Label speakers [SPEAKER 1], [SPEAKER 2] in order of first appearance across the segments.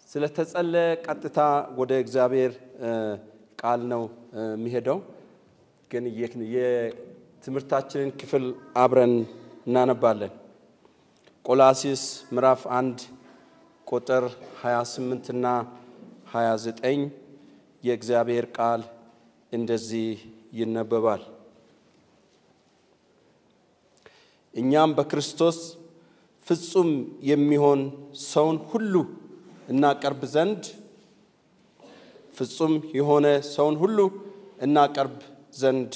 [SPEAKER 1] ስለተጸለየ ቀጥታ ወደ እግዚአብሔር ቃል ነው የሚሄደው። ግን የትምህርታችንን ክፍል አብረን እናነባለን። ቆላሲስ ምዕራፍ አንድ ቁጥር 28 እና 29 የእግዚአብሔር ቃል እንደዚህ ይነበባል። እኛም በክርስቶስ ፍጹም የሚሆን ሰውን ሁሉ እናቀርብ ዘንድ ፍጹም የሆነ ሰውን ሁሉ እናቀርብ ዘንድ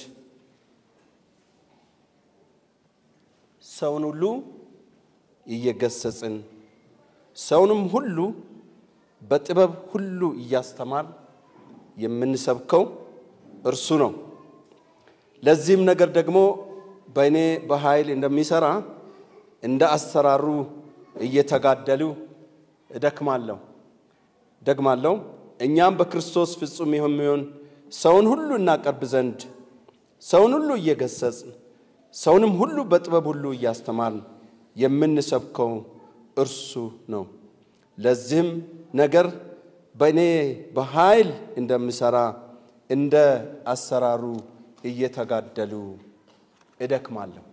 [SPEAKER 1] ሰውን ሁሉ እየገሰጽን ሰውንም ሁሉ በጥበብ ሁሉ እያስተማር የምንሰብከው እርሱ ነው። ለዚህም ነገር ደግሞ በእኔ በኃይል እንደሚሠራ እንደ አሰራሩ እየተጋደሉ እደክማለሁ ደግማለሁ። እኛም በክርስቶስ ፍጹም የሚሆን ሰውን ሁሉ እናቀርብ ዘንድ ሰውን ሁሉ እየገሰጽን ሰውንም ሁሉ በጥበብ ሁሉ እያስተማርን የምንሰብከው እርሱ ነው። ለዚህም ነገር በእኔ በኃይል እንደምሠራ እንደ አሰራሩ እየተጋደሉ እደክማለሁ።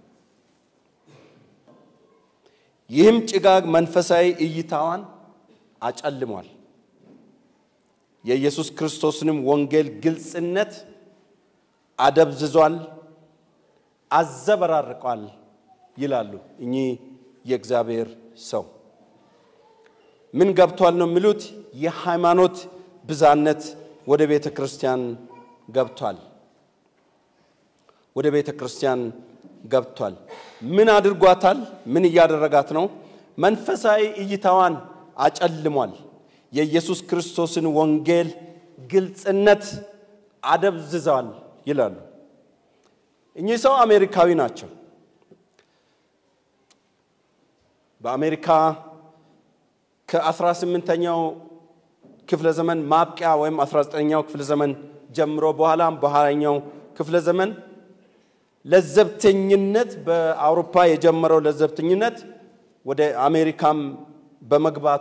[SPEAKER 1] ይህም ጭጋግ መንፈሳዊ እይታዋን አጨልሟል፣ የኢየሱስ ክርስቶስንም ወንጌል ግልጽነት አደብዝዟል፣ አዘበራርቋል ይላሉ እኚህ የእግዚአብሔር ሰው። ምን ገብቷል ነው የሚሉት? የሃይማኖት ብዛነት ወደ ቤተ ክርስቲያን ገብቷል። ወደ ቤተ ክርስቲያን ገብቷል። ምን አድርጓታል? ምን እያደረጋት ነው? መንፈሳዊ እይታዋን አጨልሟል። የኢየሱስ ክርስቶስን ወንጌል ግልጽነት አደብዝዘዋል ይላሉ። እኚህ ሰው አሜሪካዊ ናቸው። በአሜሪካ ከ18ኛው ክፍለ ዘመን ማብቂያ ወይም 19ኛው ክፍለ ዘመን ጀምሮ በኋላም በኋላኛው ክፍለ ዘመን ለዘብተኝነት በአውሮፓ የጀመረው ለዘብተኝነት ወደ አሜሪካም በመግባቱ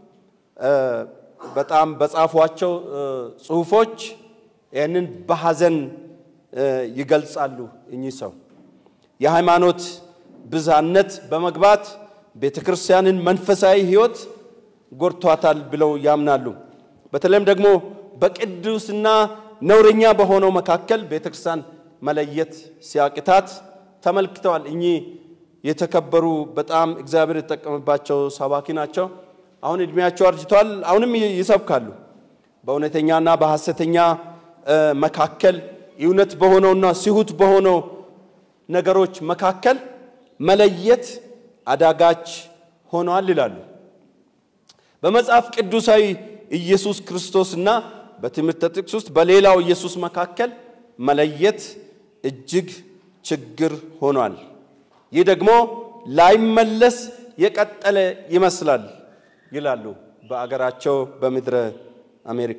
[SPEAKER 1] በጣም በጻፏቸው ጽሁፎች ይህንን በሐዘን ይገልጻሉ። እኚህ ሰው የሃይማኖት ብዛነት በመግባት ቤተ ክርስቲያንን መንፈሳዊ ሕይወት ጎድቷታል ብለው ያምናሉ። በተለይም ደግሞ በቅዱስና ነውረኛ በሆነው መካከል ቤተ ክርስቲያን መለየት ሲያቅታት ተመልክተዋል። እኚህ የተከበሩ በጣም እግዚአብሔር የተጠቀመባቸው ሰባኪ ናቸው። አሁን እድሜያቸው አርጅተዋል። አሁንም ይሰብካሉ። በእውነተኛና በሐሰተኛ መካከል እውነት በሆነውና ስሁት በሆነው ነገሮች መካከል መለየት አዳጋች ሆኗል ይላሉ። በመጽሐፍ ቅዱሳዊ ኢየሱስ ክርስቶስና በትምህርተ ጥቅስ ውስጥ በሌላው ኢየሱስ መካከል መለየት እጅግ ችግር ሆኗል። ይህ ደግሞ ላይመለስ የቀጠለ ይመስላል ይላሉ በአገራቸው በምድረ አሜሪካ።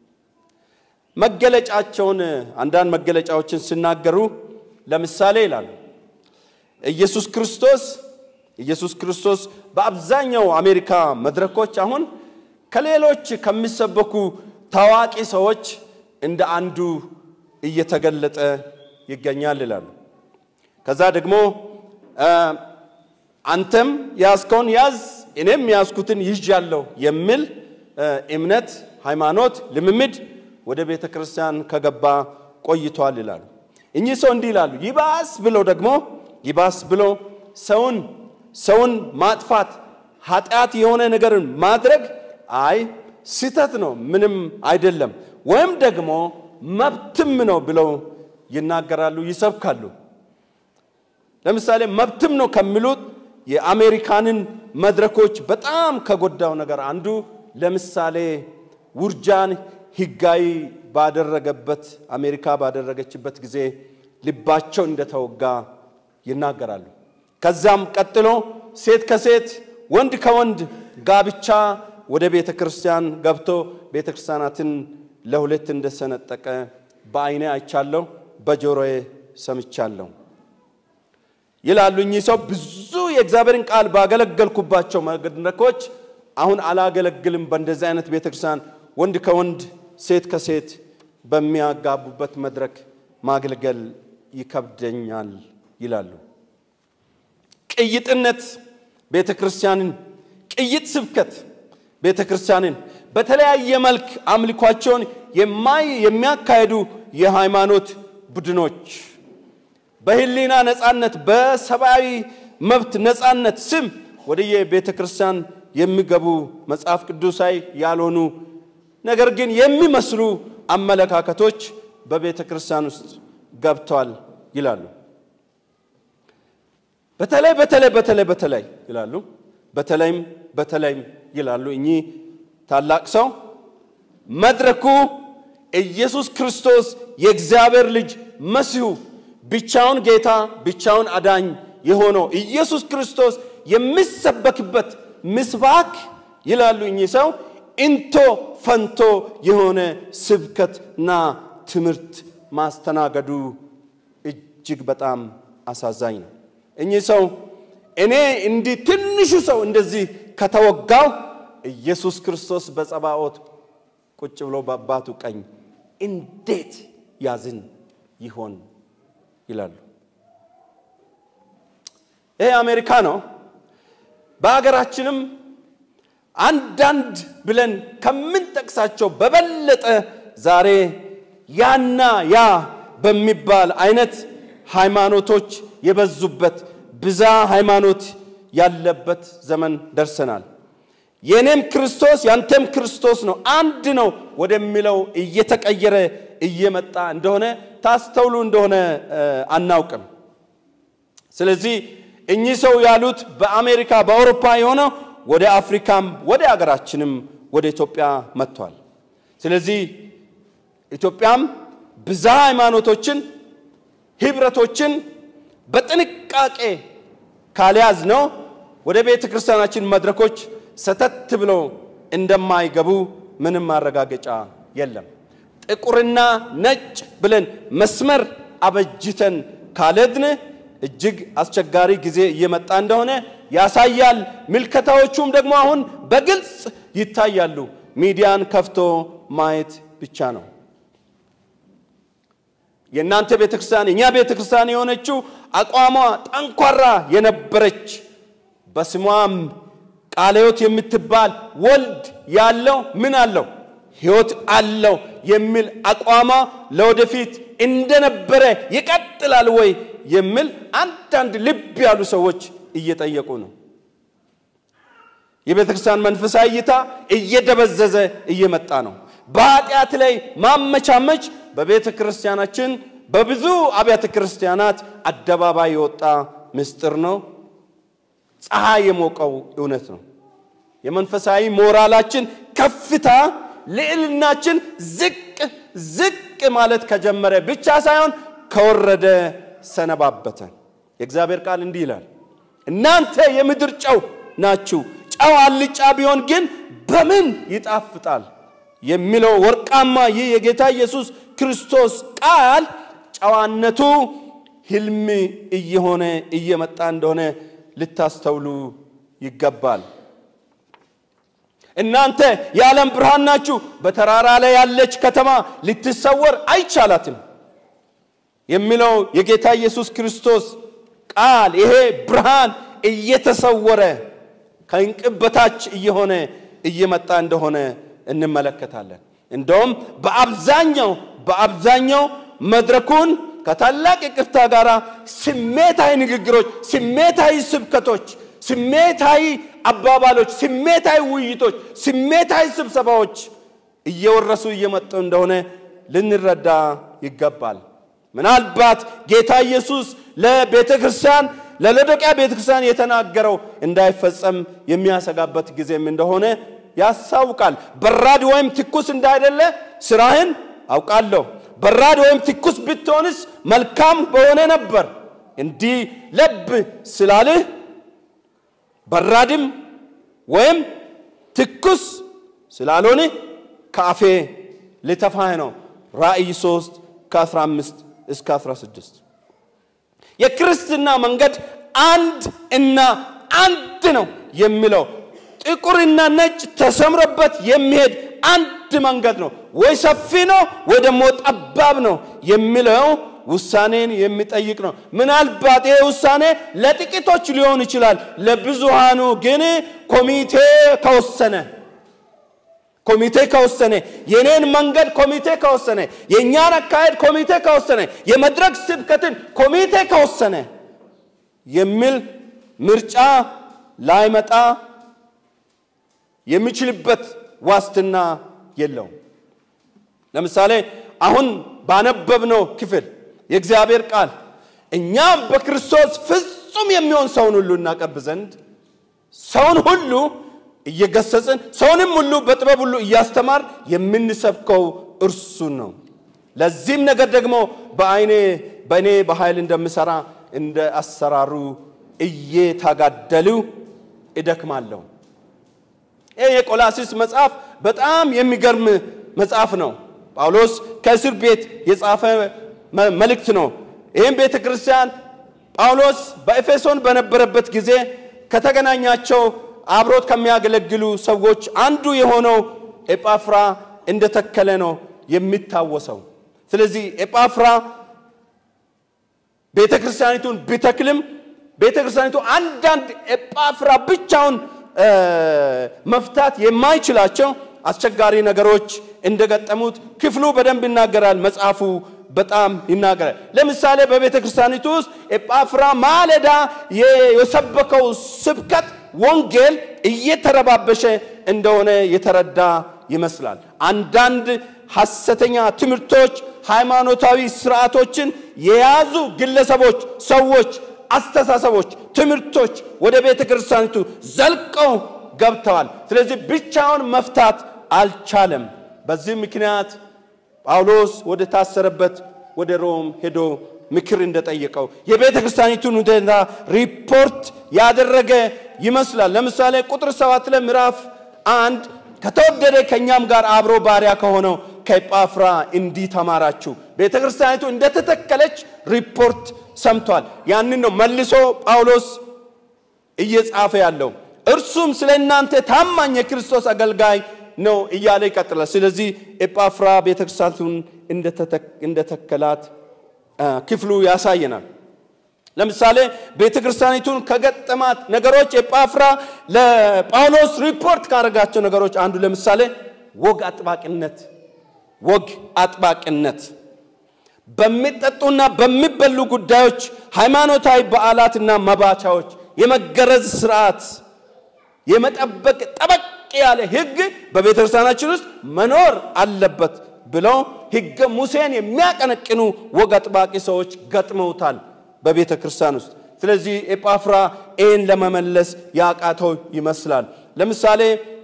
[SPEAKER 1] መገለጫቸውን አንዳንድ መገለጫዎችን ሲናገሩ ለምሳሌ ይላሉ ኢየሱስ ክርስቶስ ኢየሱስ ክርስቶስ በአብዛኛው አሜሪካ መድረኮች አሁን ከሌሎች ከሚሰበኩ ታዋቂ ሰዎች እንደ አንዱ እየተገለጠ ይገኛል ይላሉ። ከዛ ደግሞ አንተም ያዝከውን ያዝ እኔም ያዝኩትን ይዣለሁ የሚል እምነት፣ ሃይማኖት፣ ልምምድ ወደ ቤተ ክርስቲያን ከገባ ቆይቷል ይላሉ። እኚህ ሰው እንዲህ ይላሉ። ይባስ ብለው ደግሞ ይባስ ብለው ሰውን ሰውን ማጥፋት ኃጢአት የሆነ ነገርን ማድረግ አይ ስህተት ነው፣ ምንም አይደለም፣ ወይም ደግሞ መብትም ነው ብለው ይናገራሉ፣ ይሰብካሉ። ለምሳሌ መብትም ነው ከሚሉት የአሜሪካንን መድረኮች በጣም ከጎዳው ነገር አንዱ ለምሳሌ ውርጃን ሕጋዊ ባደረገበት አሜሪካ ባደረገችበት ጊዜ ልባቸው እንደተወጋ ይናገራሉ። ከዛም ቀጥሎ ሴት ከሴት ወንድ ከወንድ ጋብቻ ወደ ቤተ ክርስቲያን ገብቶ ቤተ ክርስቲያናትን ለሁለት እንደሰነጠቀ በዓይኔ አይቻለሁ፣ በጆሮዬ ሰምቻለሁ ይላሉ። እኚህ ሰው ብዙ የእግዚአብሔርን ቃል ባገለገልኩባቸው መድረኮች አሁን አላገለግልም በእንደዚህ አይነት ቤተ ክርስቲያን ወንድ ከወንድ ሴት ከሴት በሚያጋቡበት መድረክ ማገልገል ይከብደኛል ይላሉ። ቅይጥነት ቤተ ክርስቲያንን ቅይጥ ስብከት ቤተ ክርስቲያንን በተለያየ መልክ አምልኳቸውን የሚያካሄዱ የሃይማኖት ቡድኖች በህሊና ነፃነት፣ በሰብአዊ መብት ነፃነት ስም ወደየ ቤተ ክርስቲያን የሚገቡ መጽሐፍ ቅዱሳዊ ያልሆኑ ነገር ግን የሚመስሉ አመለካከቶች በቤተ ክርስቲያን ውስጥ ገብተዋል ይላሉ። በተለይ በተለይ በተለይ በተለይ ይላሉ። በተለይም በተለይም ይላሉ እኚህ ታላቅ ሰው መድረኩ ኢየሱስ ክርስቶስ የእግዚአብሔር ልጅ መሲሁ ብቻውን ጌታ ብቻውን አዳኝ የሆነው ኢየሱስ ክርስቶስ የሚሰበክበት ምስባክ ይላሉ እኚህ ሰው እንቶ ፈንቶ የሆነ ስብከትና ትምህርት ማስተናገዱ እጅግ በጣም አሳዛኝ ነው። እኚህ ሰው እኔ እንዲህ ትንሹ ሰው እንደዚህ ከተወጋው ኢየሱስ ክርስቶስ በጸባኦት ቁጭ ብሎ በአባቱ ቀኝ እንዴት ያዝን ይሆን ይላሉ። ይሄ አሜሪካ ነው። በሀገራችንም አንዳንድ ብለን ከምንጠቅሳቸው በበለጠ ዛሬ ያና ያ በሚባል አይነት ሃይማኖቶች የበዙበት ብዛ ሃይማኖት ያለበት ዘመን ደርሰናል። የእኔም ክርስቶስ ያንተም ክርስቶስ ነው፣ አንድ ነው ወደሚለው እየተቀየረ እየመጣ እንደሆነ ታስተውሉ እንደሆነ አናውቅም። ስለዚህ እኚህ ሰው ያሉት በአሜሪካ በአውሮፓ የሆነው ወደ አፍሪካም ወደ አገራችንም ወደ ኢትዮጵያ መጥቷል። ስለዚህ ኢትዮጵያም ብዛ ሃይማኖቶችን፣ ህብረቶችን በጥንቃቄ ካልያዝ ነው ወደ ቤተ ክርስቲያናችን መድረኮች ሰተት ብለው እንደማይገቡ ምንም ማረጋገጫ የለም። ጥቁርና ነጭ ብለን መስመር አበጅተን ካልሄድን እጅግ አስቸጋሪ ጊዜ እየመጣ እንደሆነ ያሳያል። ምልከታዎቹም ደግሞ አሁን በግልጽ ይታያሉ። ሚዲያን ከፍቶ ማየት ብቻ ነው። የእናንተ ቤተ ክርስቲያን የእኛ ቤተ ክርስቲያን የሆነችው አቋሟ ጠንኳራ የነበረች በስሟም ቃለ ሕይወት የምትባል ወልድ ያለው ምን አለው ሕይወት አለው የሚል አቋሟ ለወደፊት እንደነበረ ይቀጥላል ወይ የሚል አንዳንድ ልብ ያሉ ሰዎች እየጠየቁ ነው። የቤተ ክርስቲያን መንፈሳዊ እይታ እየደበዘዘ እየመጣ ነው። በኃጢአት ላይ ማመቻመች በቤተ ክርስቲያናችን በብዙ አብያተ ክርስቲያናት አደባባይ የወጣ ምስጢር ነው። ፀሐይ የሞቀው እውነት ነው። የመንፈሳዊ ሞራላችን ከፍታ ልዕልናችን ዝቅ ዝቅ ማለት ከጀመረ ብቻ ሳይሆን ከወረደ ሰነባበተ። የእግዚአብሔር ቃል እንዲህ ይላል፣ እናንተ የምድር ጨው ናችሁ። ጨው አልጫ ቢሆን ግን በምን ይጣፍጣል የሚለው ወርቃማ ይህ የጌታ ኢየሱስ ክርስቶስ ቃል ጨዋነቱ ህልም እየሆነ እየመጣ እንደሆነ ልታስተውሉ ይገባል። እናንተ የዓለም ብርሃን ናችሁ። በተራራ ላይ ያለች ከተማ ልትሰወር አይቻላትም የሚለው የጌታ ኢየሱስ ክርስቶስ ቃል ይሄ ብርሃን እየተሰወረ ከእንቅብ በታች እየሆነ እየመጣ እንደሆነ እንመለከታለን። እንደውም በአብዛኛው በአብዛኛው መድረኩን ከታላቅ ይቅርታ ጋር ስሜታዊ ንግግሮች፣ ስሜታዊ ስብከቶች፣ ስሜታዊ አባባሎች፣ ስሜታዊ ውይይቶች፣ ስሜታዊ ስብሰባዎች እየወረሱ እየመጡ እንደሆነ ልንረዳ ይገባል። ምናልባት ጌታ ኢየሱስ ለቤተ ክርስቲያን ለሎዶቅያ ቤተ ክርስቲያን የተናገረው እንዳይፈጸም የሚያሰጋበት ጊዜም እንደሆነ ያሳውቃል። በራድ ወይም ትኩስ እንዳይደለ ስራህን አውቃለሁ። በራድ ወይም ትኩስ ብትሆንስ መልካም በሆነ ነበር። እንዲህ ለብ ስላልህ በራድም ወይም ትኩስ ስላልሆነ ከአፌ ልተፋህ ነው። ራእይ 3 ከ15 እስከ 16 የክርስትና መንገድ አንድ እና አንድ ነው የሚለው ጥቁርና ነጭ ተሰምሮበት የሚሄድ አንድ መንገድ ነው። ወይ ሰፊ ነው ወይ ደግሞ ጠባብ ነው የሚለው ውሳኔን የሚጠይቅ ነው። ምናልባት ይሄ ውሳኔ ለጥቂቶች ሊሆን ይችላል። ለብዙሃኑ ግን ኮሚቴ ከወሰነ ኮሚቴ ከወሰነ የኔን መንገድ ኮሚቴ ከወሰነ የእኛን አካሄድ ኮሚቴ ከወሰነ የመድረክ ስብከትን ኮሚቴ ከወሰነ የሚል ምርጫ ላይመጣ የሚችልበት ዋስትና የለውም። ለምሳሌ አሁን ባነበብነው ክፍል የእግዚአብሔር ቃል እኛም በክርስቶስ ፍጹም የሚሆን ሰውን ሁሉ እናቀብ ዘንድ ሰውን ሁሉ እየገሰጽን ሰውንም ሁሉ በጥበብ ሁሉ እያስተማር የምንሰብከው እርሱን ነው። ለዚህም ነገር ደግሞ በአይኔ በእኔ በኃይል እንደምሰራ እንደ አሰራሩ እየታጋደሉ እደክማለሁ። ይህ የቆላሲስ መጽሐፍ በጣም የሚገርም መጽሐፍ ነው። ጳውሎስ ከእስር ቤት የጻፈ መልእክት ነው። ይህም ቤተ ክርስቲያን ጳውሎስ በኤፌሶን በነበረበት ጊዜ ከተገናኛቸው አብሮት ከሚያገለግሉ ሰዎች አንዱ የሆነው ኤጳፍራ እንደተከለ ነው የሚታወሰው። ስለዚህ ኤጳፍራ ቤተ ክርስቲያኒቱን ቢተክልም ቤተ ክርስቲያኒቱ አንዳንድ ኤጳፍራ ብቻውን መፍታት የማይችላቸው አስቸጋሪ ነገሮች እንደገጠሙት ክፍሉ በደንብ ይናገራል። መጽሐፉ በጣም ይናገራል። ለምሳሌ በቤተ ክርስቲያኒቱ ውስጥ ኤጳፍራ ማለዳ የሰበከው ስብከት ወንጌል እየተረባበሸ እንደሆነ የተረዳ ይመስላል። አንዳንድ ሐሰተኛ ትምህርቶች፣ ሃይማኖታዊ ስርዓቶችን የያዙ ግለሰቦች፣ ሰዎች፣ አስተሳሰቦች፣ ትምህርቶች ወደ ቤተ ክርስቲያኒቱ ዘልቀው ገብተዋል። ስለዚህ ብቻውን መፍታት አልቻለም። በዚህ ምክንያት ጳውሎስ ወደ ታሰረበት ወደ ሮም ሄዶ ምክር እንደጠየቀው የቤተ ክርስቲያኒቱን ሁኔታ ሪፖርት ያደረገ ይመስላል። ለምሳሌ ቁጥር ሰባት ላይ ምዕራፍ አንድ ከተወደደ ከእኛም ጋር አብሮ ባሪያ ከሆነው ከኤጳፍራ እንዲህ ተማራችሁ። ቤተ ክርስቲያኒቱ እንደተተከለች ሪፖርት ሰምቷል። ያንን ነው መልሶ ጳውሎስ እየጻፈ ያለው። እርሱም ስለ እናንተ ታማኝ የክርስቶስ አገልጋይ ነው እያለ ይቀጥላል። ስለዚህ ኤጳፍራ ቤተ ክርስቲያኒቱን እንደተከላት ክፍሉ ያሳየናል። ለምሳሌ ቤተ ክርስቲያኒቱን ከገጠማት ነገሮች ኤጳፍራ ለጳውሎስ ሪፖርት ካደረጋቸው ነገሮች አንዱ ለምሳሌ ወግ አጥባቂነት ወግ አጥባቂነት በሚጠጡና በሚበሉ ጉዳዮች፣ ሃይማኖታዊ በዓላትና መባቻዎች፣ የመገረዝ ስርዓት የመጠበቅ ጠበቅ ያለ ሕግ በቤተ ክርስቲያናችን ውስጥ መኖር አለበት ብለው ሕገ ሙሴን የሚያቀነቅኑ ወግ አጥባቂ ሰዎች ገጥመውታል በቤተ ክርስቲያን ውስጥ። ስለዚህ ኤጳፍራ ይህን ለመመለስ ያቃተው ይመስላል። ለምሳሌ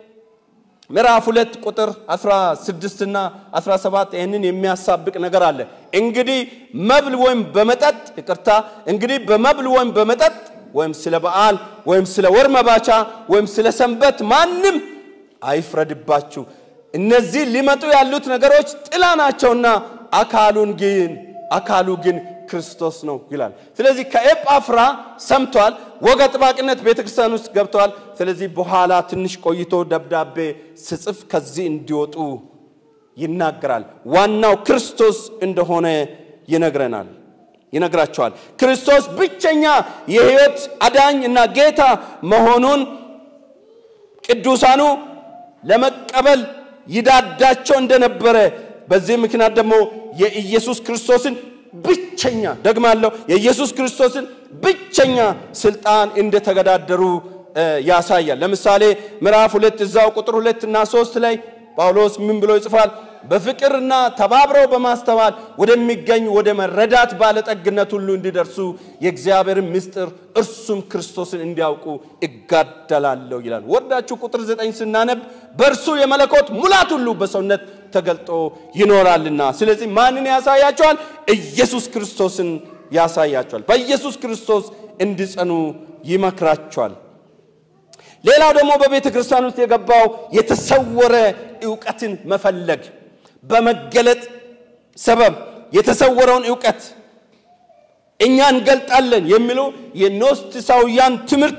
[SPEAKER 1] ምዕራፍ ሁለት ቁጥር 16 እና 17 ይህንን የሚያሳብቅ ነገር አለ። እንግዲህ መብል ወይም በመጠጥ ይቅርታ፣ እንግዲህ በመብል ወይም በመጠጥ ወይም ስለ በዓል ወይም ስለ ወር መባቻ ወይም ስለ ሰንበት ማንም አይፍረድባችሁ። እነዚህ ሊመጡ ያሉት ነገሮች ጥላ ናቸውና አካሉን ግን አካሉ ግን ክርስቶስ ነው ይላል። ስለዚህ ከኤጳፍራ ሰምቷል። ወግ አጥባቂነት ቤተ ክርስቲያን ውስጥ ገብተዋል። ስለዚህ በኋላ ትንሽ ቆይቶ ደብዳቤ ስጽፍ ከዚህ እንዲወጡ ይናገራል። ዋናው ክርስቶስ እንደሆነ ይነግረናል ይነግራቸዋል። ክርስቶስ ብቸኛ የሕይወት አዳኝ እና ጌታ መሆኑን ቅዱሳኑ ለመቀበል ይዳዳቸው እንደነበረ በዚህ ምክንያት ደግሞ የኢየሱስ ክርስቶስን ብቸኛ ደግማለሁ፣ የኢየሱስ ክርስቶስን ብቸኛ ስልጣን እንደተገዳደሩ ያሳያል። ለምሳሌ ምዕራፍ ሁለት እዛው ቁጥር ሁለት እና ሶስት ላይ ጳውሎስ ምን ብሎ ይጽፋል? በፍቅርና ተባብረው በማስተዋል ወደሚገኝ ወደ መረዳት ባለጠግነት ሁሉ እንዲደርሱ የእግዚአብሔርን ምስጢር እርሱም ክርስቶስን እንዲያውቁ እጋደላለሁ ይላል። ወርዳችሁ ቁጥር ዘጠኝ ስናነብ በእርሱ የመለኮት ሙላት ሁሉ በሰውነት ተገልጦ ይኖራልና። ስለዚህ ማንን ያሳያቸዋል? ኢየሱስ ክርስቶስን ያሳያቸዋል። በኢየሱስ ክርስቶስ እንዲጸኑ ይመክራቸዋል። ሌላው ደግሞ በቤተ ክርስቲያን ውስጥ የገባው የተሰወረ እውቀትን መፈለግ በመገለጥ ሰበብ የተሰወረውን እውቀት እኛ እንገልጣለን የሚለው የኖስቲሳውያን ትምህርት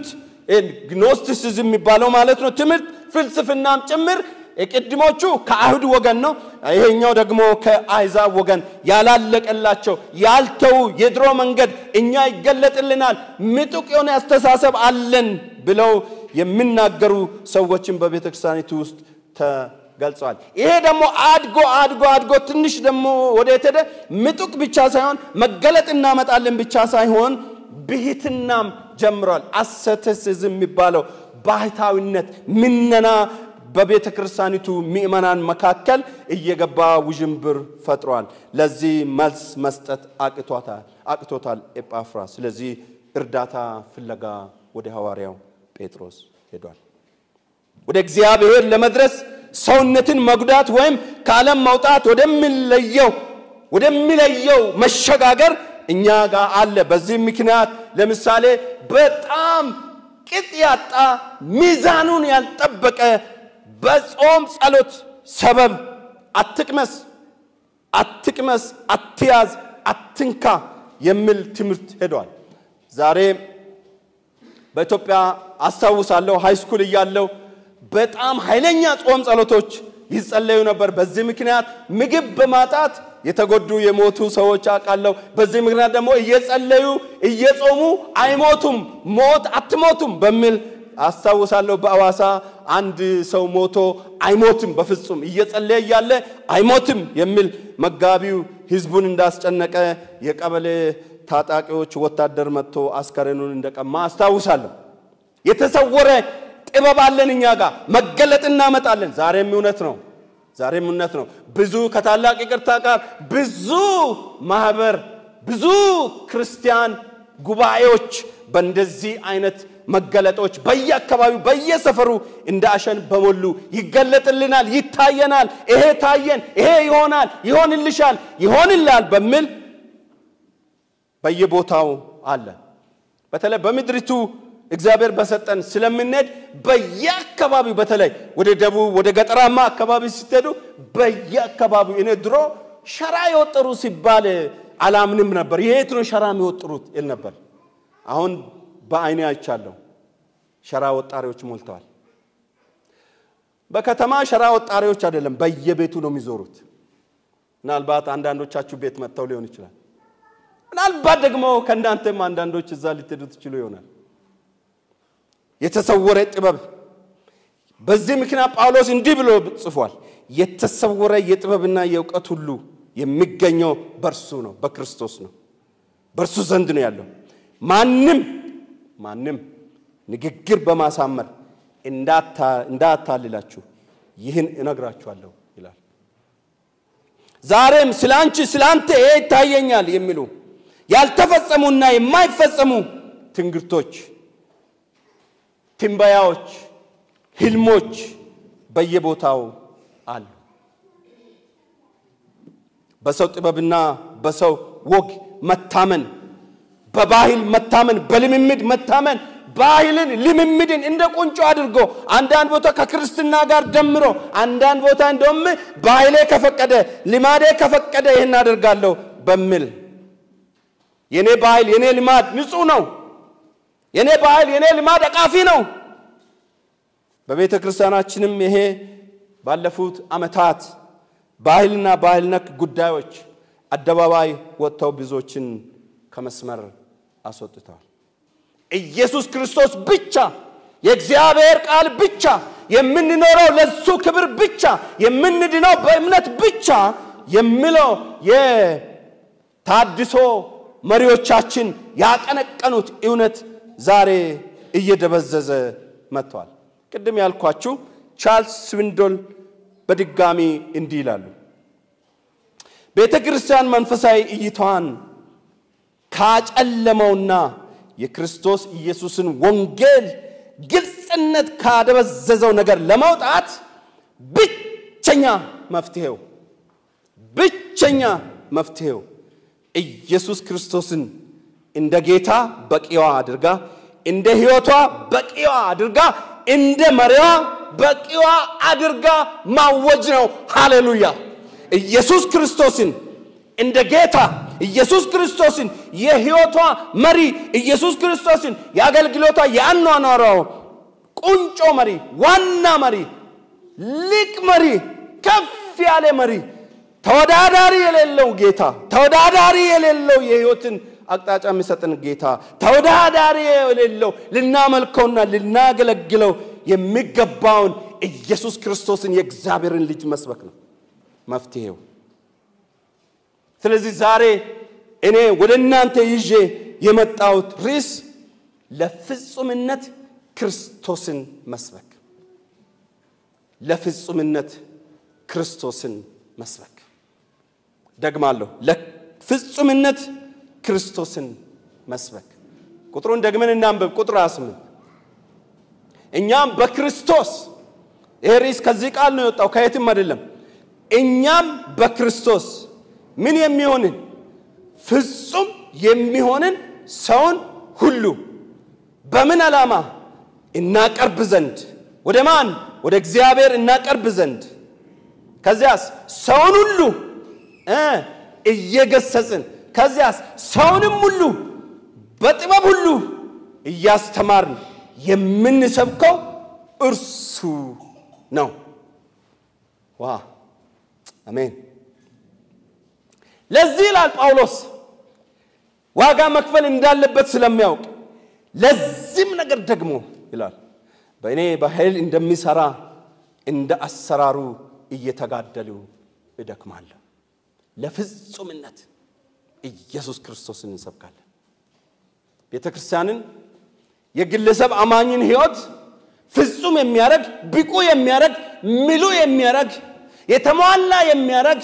[SPEAKER 1] ግኖስቲሲዝም የሚባለው ማለት ነው ትምህርት ፍልስፍናም ጭምር የቅድሞቹ ከአይሁድ ወገን ነው። ይሄኛው ደግሞ ከአሕዛብ ወገን ያላለቀላቸው ያልተዉ የድሮ መንገድ እኛ ይገለጥልናል፣ ምጡቅ የሆነ አስተሳሰብ አለን ብለው የሚናገሩ ሰዎችን በቤተ ክርስቲያኒቱ ውስጥ ተገልጸዋል። ይሄ ደግሞ አድጎ አድጎ አድጎ ትንሽ ደግሞ ወዴት ሄደ? ምጡቅ ብቻ ሳይሆን መገለጥ እናመጣለን ብቻ ሳይሆን ብሂትናም ጀምሯል። አሰተሲዝም የሚባለው ባህታዊነት ምነና በቤተ ክርስቲያኒቱ ምእመናን መካከል እየገባ ውዥንብር ፈጥሯል። ለዚህ መልስ መስጠት አቅቶታል ኤጳፍራ። ስለዚህ እርዳታ ፍለጋ ወደ ሐዋርያው ጴጥሮስ ሄዷል። ወደ እግዚአብሔር ለመድረስ ሰውነትን መጉዳት ወይም ከዓለም መውጣት ወደሚለየው ወደሚለየው መሸጋገር እኛ ጋር አለ። በዚህ ምክንያት ለምሳሌ በጣም ቅጥ ያጣ ሚዛኑን ያልጠበቀ በጾም ጸሎት ሰበብ አትቅመስ፣ አትቅመስ፣ አትያዝ፣ አትንካ የሚል ትምህርት ሄዷል። ዛሬ በኢትዮጵያ አስታውሳለሁ ሃይስኩል እያለሁ በጣም ኃይለኛ ጾም ጸሎቶች ይጸለዩ ነበር። በዚህ ምክንያት ምግብ በማጣት የተጎዱ የሞቱ ሰዎች አውቃለሁ። በዚህ ምክንያት ደግሞ እየጸለዩ እየጾሙ አይሞቱም፣ ሞት አትሞቱም በሚል አስታውሳለሁ። በአዋሳ አንድ ሰው ሞቶ አይሞትም በፍጹም እየጸለየ እያለ አይሞትም የሚል መጋቢው ህዝቡን እንዳስጨነቀ የቀበሌ ታጣቂዎች ወታደር መጥቶ አስከሬኑን እንደቀማ አስታውሳለሁ። የተሰወረ ጥበብ አለን እኛ ጋር መገለጥ እናመጣለን። ዛሬም እውነት ነው። ዛሬም እውነት ነው። ብዙ ከታላቅ ይቅርታ ጋር ብዙ ማህበር፣ ብዙ ክርስቲያን ጉባኤዎች በእንደዚህ አይነት መገለጦች በየአካባቢው በየሰፈሩ እንደ አሸን በሞሉ ይገለጥልናል፣ ይታየናል። ይሄ ታየን፣ ይሄ ይሆናል፣ ይሆንልሻል፣ ይሆንላል በሚል በየቦታው አለ። በተለይ በምድሪቱ እግዚአብሔር በሰጠን ስለምንሄድ በየአካባቢው በተለይ ወደ ደቡብ ወደ ገጠራማ አካባቢ ስትሄዱ በየአካባቢው እኔ ድሮ ሸራ የወጠሩ ሲባል አላምንም ነበር። የት ነው ሸራ የሚወጥሩት ይል ነበር። አሁን በአይኔ አይቻለሁ። ሸራ ወጣሪዎች ሞልተዋል። በከተማ ሸራ ወጣሪዎች አይደለም፣ በየቤቱ ነው የሚዞሩት። ምናልባት አንዳንዶቻችሁ ቤት መጥተው ሊሆን ይችላል። ምናልባት ደግሞ ከእናንተም አንዳንዶች እዛ ልትሄዱ ትችሉ ይሆናል። የተሰወረ ጥበብ። በዚህ ምክንያት ጳውሎስ እንዲህ ብሎ ጽፏል። የተሰወረ የጥበብና የእውቀት ሁሉ የሚገኘው በእርሱ ነው፣ በክርስቶስ ነው፣ በእርሱ ዘንድ ነው ያለው። ማንም ማንም ንግግር በማሳመር እንዳታልላችሁ ይህን እነግራችኋለሁ ይላል። ዛሬም ስለ አንቺ ስለ አንተ ይሄ ይታየኛል የሚሉ ያልተፈጸሙና የማይፈጸሙ ትንግርቶች፣ ትንበያዎች፣ ህልሞች በየቦታው አሉ። በሰው ጥበብና በሰው ወግ መታመን በባህል መታመን፣ በልምምድ መታመን፣ ባህልን ልምምድን እንደ ቁንጮ አድርጎ አንዳንድ ቦታ ከክርስትና ጋር ደምሮ አንዳንድ ቦታ እንደውም ባህሌ ከፈቀደ ልማዴ ከፈቀደ ይህን አደርጋለሁ በሚል የኔ ባህል የኔ ልማድ ንጹህ ነው፣ የኔ ባህል የኔ ልማድ አቃፊ ነው። በቤተ ክርስቲያናችንም ይሄ ባለፉት ዓመታት ባህልና ባህል ነክ ጉዳዮች አደባባይ ወጥተው ብዙዎችን ከመስመር አስወጥተዋል። ኢየሱስ ክርስቶስ ብቻ የእግዚአብሔር ቃል ብቻ የምንኖረው ለሱ ክብር ብቻ የምንድነው በእምነት ብቻ የሚለው የታድሶ መሪዎቻችን ያቀነቀኑት እውነት ዛሬ እየደበዘዘ መጥተዋል። ቅድም ያልኳችሁ ቻርልስ ስዊንዶል በድጋሚ እንዲህ ይላሉ። ቤተ ክርስቲያን መንፈሳዊ እይታዋን ካጨለመውና የክርስቶስ ኢየሱስን ወንጌል ግልጽነት ካደበዘዘው ነገር ለመውጣት ብቸኛ መፍትሄው ብቸኛ መፍትሄው ኢየሱስ ክርስቶስን እንደ ጌታ በቂዋ አድርጋ እንደ ሕይወቷ በቂዋ አድርጋ እንደ መሪዋ በቂዋ አድርጋ ማወጅ ነው። ሃሌሉያ! ኢየሱስ ክርስቶስን እንደ ጌታ ኢየሱስ ክርስቶስን የሕይወቷ መሪ ኢየሱስ ክርስቶስን የአገልግሎቷ የአኗኗሯ ቁንጮ መሪ፣ ዋና መሪ፣ ሊቅ መሪ፣ ከፍ ያለ መሪ፣ ተወዳዳሪ የሌለው ጌታ፣ ተወዳዳሪ የሌለው የሕይወትን አቅጣጫ የሚሰጥን ጌታ፣ ተወዳዳሪ የሌለው ልናመልከውና ልናገለግለው የሚገባውን ኢየሱስ ክርስቶስን የእግዚአብሔርን ልጅ መስበክ ነው መፍትሄው። ስለዚህ ዛሬ እኔ ወደ እናንተ ይዤ የመጣሁት ርዕስ ለፍጹምነት ክርስቶስን መስበክ፣ ለፍጹምነት ክርስቶስን መስበክ። ደግማለሁ፣ ለፍጹምነት ክርስቶስን መስበክ። ቁጥሩን ደግመን እናንብብ። ቁጥር 28 እኛም በክርስቶስ ይሄ ርዕስ ከዚህ ቃል ነው የወጣው፣ ከየትም አይደለም። እኛም በክርስቶስ ምን የሚሆንን ፍጹም የሚሆንን ሰውን ሁሉ በምን ዓላማ እናቀርብ ዘንድ ወደ ማን ወደ እግዚአብሔር እናቀርብ ዘንድ ከዚያስ ሰውን ሁሉ እ እየገሰጽን ከዚያስ ሰውንም ሁሉ በጥበብ ሁሉ እያስተማርን የምንሰብከው እርሱ ነው። ዋ አሜን። ለዚህ ይላል ጳውሎስ ዋጋ መክፈል እንዳለበት ስለሚያውቅ ለዚህም ነገር ደግሞ ይላል በእኔ በኃይል እንደሚሰራ እንደ አሰራሩ እየተጋደሉ እደክማለሁ። ለፍጹምነት ኢየሱስ ክርስቶስን እንሰብካለን። ቤተ ክርስቲያንን የግለሰብ አማኝን ሕይወት ፍጹም የሚያደርግ ብቁ የሚያደርግ ምሉ የሚያደርግ የተሟላ የሚያደርግ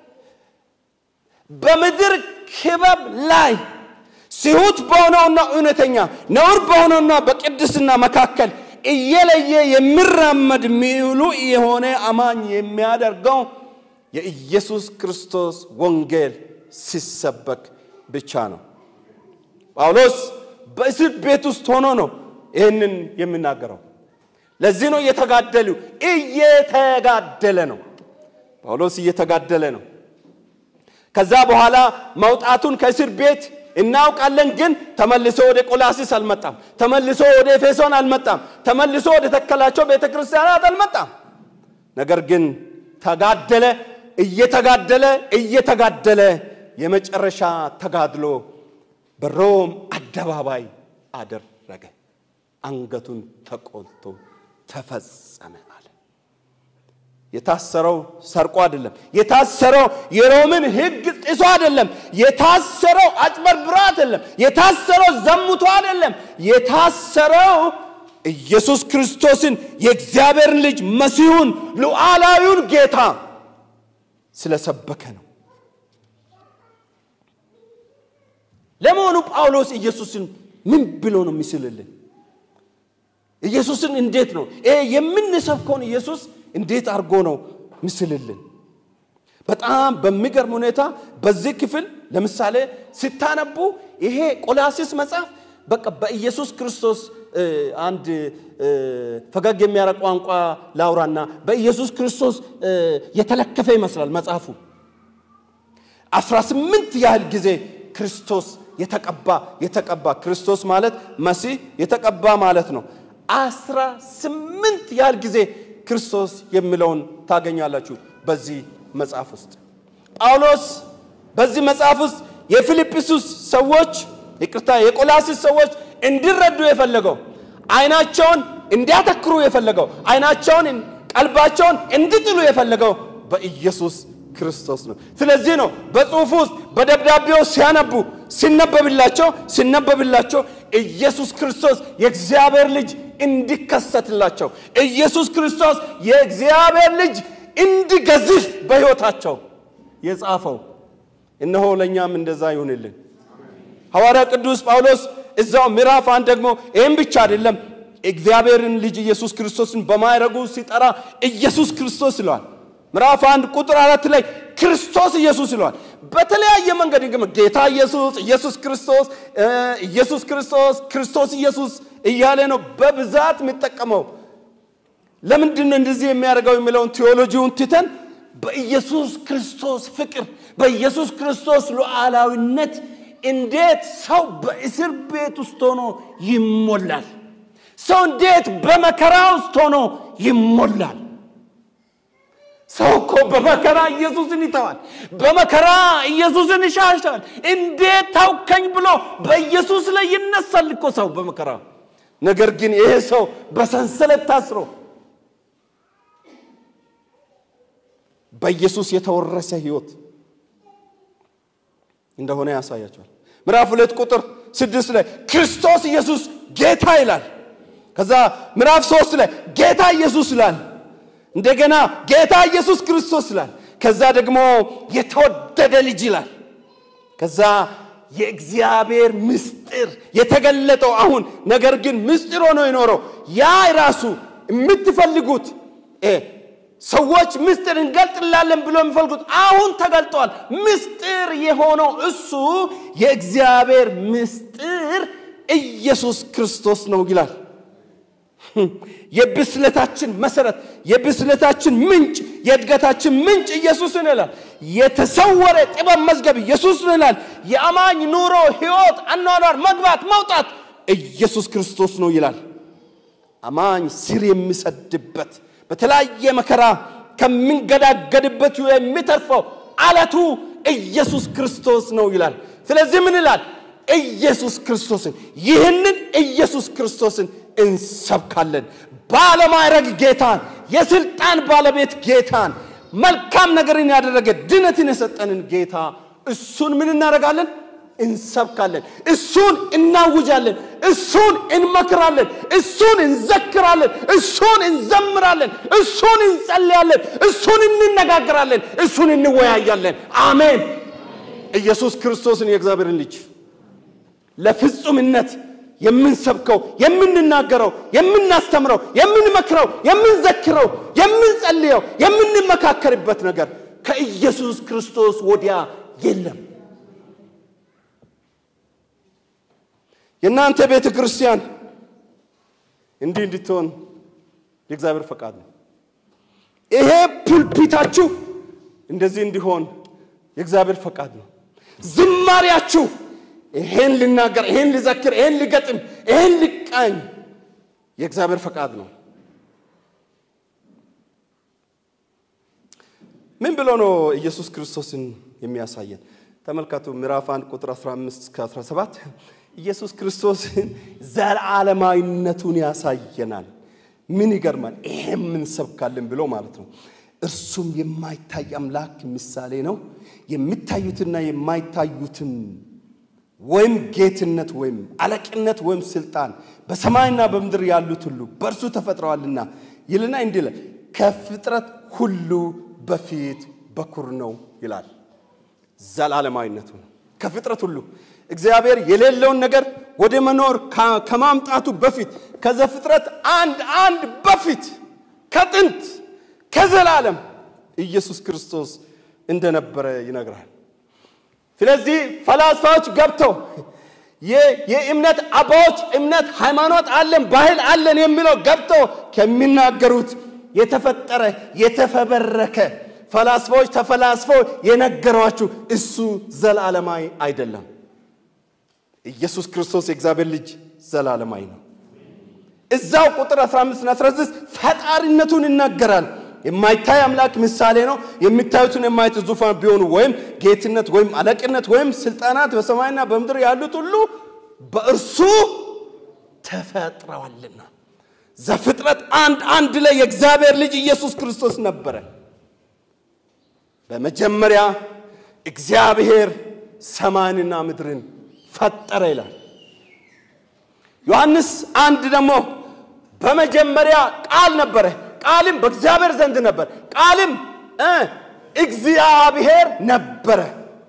[SPEAKER 1] በምድር ክበብ ላይ ሲሁት በሆነውና እውነተኛ ነውር በሆነውና በቅድስና መካከል እየለየ የሚራመድ ሚሉ የሆነ አማኝ የሚያደርገው የኢየሱስ ክርስቶስ ወንጌል ሲሰበክ ብቻ ነው። ጳውሎስ በእስር ቤት ውስጥ ሆኖ ነው ይህንን የሚናገረው። ለዚህ ነው እየተጋደሉ እየተጋደለ ነው። ጳውሎስ እየተጋደለ ነው። ከዛ በኋላ መውጣቱን ከእስር ቤት እናውቃለን። ግን ተመልሶ ወደ ቆላሲስ አልመጣም። ተመልሶ ወደ ኤፌሶን አልመጣም። ተመልሶ ወደ ተከላቸው ቤተ ክርስቲያናት አልመጣም። ነገር ግን ተጋደለ፣ እየተጋደለ እየተጋደለ የመጨረሻ ተጋድሎ በሮም አደባባይ አደረገ። አንገቱን ተቆልቶ ተፈጸመ አለ። የታሰረው ሰርቆ አይደለም። የታሰረው የሮምን ሕግ ጥሶ አይደለም። የታሰረው አጭበርብሮ አይደለም። የታሰረው ዘሙቶ አይደለም። የታሰረው ኢየሱስ ክርስቶስን የእግዚአብሔርን ልጅ መሲሁን ሉዓላዊውን ጌታ ስለሰበከ ነው። ለመሆኑ ጳውሎስ ኢየሱስን ምን ብሎ ነው የሚስልልን? ኢየሱስን እንዴት ነው ይሄ የምንሰብከውን ኢየሱስ እንዴት አድርጎ ነው ምስልልን? በጣም በሚገርም ሁኔታ በዚህ ክፍል ለምሳሌ ስታነቡ ይሄ ቆላሲስ መጽሐፍ በቃ በኢየሱስ ክርስቶስ አንድ ፈገግ የሚያረግ ቋንቋ ላውራና በኢየሱስ ክርስቶስ የተለከፈ ይመስላል መጽሐፉ። አስራ ስምንት ያህል ጊዜ ክርስቶስ የተቀባ የተቀባ ክርስቶስ ማለት መሲህ የተቀባ ማለት ነው። አስራ ስምንት ያህል ጊዜ ክርስቶስ የሚለውን ታገኛላችሁ በዚህ መጽሐፍ ውስጥ። ጳውሎስ በዚህ መጽሐፍ ውስጥ የፊልጵስዩስ ሰዎች ይቅርታ፣ የቆላሲስ ሰዎች እንዲረዱ የፈለገው አይናቸውን እንዲያተክሩ የፈለገው አይናቸውን ቀልባቸውን እንዲጥሉ የፈለገው በኢየሱስ ክርስቶስ ነው። ስለዚህ ነው በጽሁፍ ውስጥ በደብዳቤው ሲያነቡ ሲነበብላቸው ሲነበብላቸው ኢየሱስ ክርስቶስ የእግዚአብሔር ልጅ እንዲከሰትላቸው ኢየሱስ ክርስቶስ የእግዚአብሔር ልጅ እንዲገዝፍ በሕይወታቸው የጻፈው። እነሆ ለእኛም እንደዛ ይሁንልን። ሐዋርያ ቅዱስ ጳውሎስ እዛው ምዕራፍ አንድ ደግሞ ይህም ብቻ አይደለም እግዚአብሔርን ልጅ ኢየሱስ ክርስቶስን በማይረጉ ሲጠራ ኢየሱስ ክርስቶስ ይለዋል። ምዕራፍ አንድ ቁጥር አራት ላይ ክርስቶስ ኢየሱስ ይለዋል። በተለያየ መንገድ ጌታ ኢየሱስ፣ ኢየሱስ ክርስቶስ፣ ኢየሱስ ክርስቶስ፣ ክርስቶስ ኢየሱስ እያለ ነው በብዛት የሚጠቀመው። ለምንድን ነው እንደዚህ የሚያደርገው የሚለውን ቴዎሎጂውን ትተን በኢየሱስ ክርስቶስ ፍቅር፣ በኢየሱስ ክርስቶስ ሉዓላዊነት እንዴት ሰው በእስር ቤት ውስጥ ሆኖ ይሞላል? ሰው እንዴት በመከራ ውስጥ ሆኖ ይሞላል? ሰው እኮ በመከራ ኢየሱስን ይተዋል። በመከራ ኢየሱስን ይሻሻል። እንዴት ታውከኝ ብሎ በኢየሱስ ላይ ይነሳል እኮ ሰው በመከራ። ነገር ግን ይሄ ሰው በሰንሰለት ታስሮ በኢየሱስ የተወረሰ ህይወት እንደሆነ ያሳያቸዋል። ምዕራፍ ሁለት ቁጥር ስድስት ላይ ክርስቶስ ኢየሱስ ጌታ ይላል። ከዛ ምዕራፍ ሶስት ላይ ጌታ ኢየሱስ ይላል። እንደገና ጌታ ኢየሱስ ክርስቶስ ይላል። ከዛ ደግሞ የተወደደ ልጅ ይላል። ከዛ የእግዚአብሔር ምስጢር የተገለጠው አሁን ነገር ግን ምስጢር ሆኖ የኖረው ያ ራሱ የምትፈልጉት ሰዎች ምስጢር እንገልጥላለን ብሎ የሚፈልጉት አሁን ተገልጧል። ምስጢር የሆነው እሱ የእግዚአብሔር ምስጢር ኢየሱስ ክርስቶስ ነው ይላል። የብስለታችን መሰረት፣ የብስለታችን ምንጭ፣ የእድገታችን ምንጭ ኢየሱስን ይላል። የተሰወረ ጥበብ መዝገብ ኢየሱስን ይላል። የአማኝ ኑሮ፣ ህይወት፣ አኗኗር፣ መግባት፣ መውጣት ኢየሱስ ክርስቶስ ነው ይላል። አማኝ ስር የሚሰድበት በተለያየ መከራ ከምንገዳገድበት የሚተርፈው አለቱ ኢየሱስ ክርስቶስ ነው ይላል። ስለዚህ ምን ይላል? ኢየሱስ ክርስቶስን ይህንን ኢየሱስ ክርስቶስን እንሰብካለን። ባለማዕረግ ጌታን፣ የስልጣን ባለቤት ጌታን፣ መልካም ነገርን ያደረገ ድነትን የሰጠንን ጌታ እሱን ምን እናደርጋለን? እንሰብካለን። እሱን እናውጃለን። እሱን እንመክራለን። እሱን እንዘክራለን። እሱን እንዘምራለን። እሱን እንጸልያለን። እሱን እንነጋገራለን። እሱን እንወያያለን። አሜን። ኢየሱስ ክርስቶስን የእግዚአብሔርን ልጅ ለፍጹምነት የምንሰብከው፣ የምንናገረው፣ የምናስተምረው፣ የምንመክረው፣ የምንዘክረው፣ የምንጸልየው፣ የምንመካከርበት ነገር ከኢየሱስ ክርስቶስ ወዲያ የለም። የእናንተ ቤተ ክርስቲያን እንዲህ እንድትሆን የእግዚአብሔር ፈቃድ ነው። ይሄ ፑልፒታችሁ እንደዚህ እንዲሆን የእግዚአብሔር ፈቃድ ነው። ዝማሪያችሁ ይሄን ልናገር፣ ይሄን ልዘክር፣ ይሄን ልገጥም፣ ይሄን ልቃኝ የእግዚአብሔር ፈቃድ ነው። ምን ብሎ ነው ኢየሱስ ክርስቶስን የሚያሳየን? ተመልከቱ ምዕራፍ 1 ቁጥር 15 እስከ 17 ኢየሱስ ክርስቶስን ዘላለማዊነቱን ያሳየናል። ምን ይገርማል! ይሄም እንሰብካለን ብሎ ማለት ነው። እርሱም የማይታይ አምላክ ምሳሌ ነው። የሚታዩትና የማይታዩትም ወይም ጌትነት ወይም አለቅነት ወይም ስልጣን በሰማይና በምድር ያሉት ሁሉ በእርሱ ተፈጥረዋልና ይልና እንዲህ ይላል፣ ከፍጥረት ሁሉ በፊት በኩር ነው ይላል። ዘላለማዊነቱ ነው። ከፍጥረት ሁሉ እግዚአብሔር የሌለውን ነገር ወደ መኖር ከማምጣቱ በፊት ከዘፍጥረት አንድ አንድ በፊት ከጥንት ከዘላለም ኢየሱስ ክርስቶስ እንደነበረ ይነግራል። ስለዚህ ፈላስፋዎች ገብተው የእምነት አባዎች እምነት ሃይማኖት አለን ባህል አለን የሚለው ገብተው ከሚናገሩት የተፈጠረ የተፈበረከ ፈላስፋዎች ተፈላስፈው የነገሯችሁ እሱ ዘላለማዊ አይደለም። ኢየሱስ ክርስቶስ የእግዚአብሔር ልጅ ዘላለማዊ ነው። እዛው ቁጥር 15 እና 16 ፈጣሪነቱን ይናገራል። የማይታይ አምላክ ምሳሌ ነው። የሚታዩትን የማየት ዙፋን ቢሆኑ ወይም ጌትነት ወይም አለቅነት ወይም ስልጣናት በሰማይና በምድር ያሉት ሁሉ በእርሱ ተፈጥረዋልና። ዘፍጥረት አንድ አንድ ላይ የእግዚአብሔር ልጅ ኢየሱስ ክርስቶስ ነበረ። በመጀመሪያ እግዚአብሔር ሰማይንና ምድርን ፈጠረ ይላል። ዮሐንስ አንድ ደግሞ በመጀመሪያ ቃል ነበረ፣ ቃልም በእግዚአብሔር ዘንድ ነበር፣ ቃልም እግዚአብሔር ነበረ።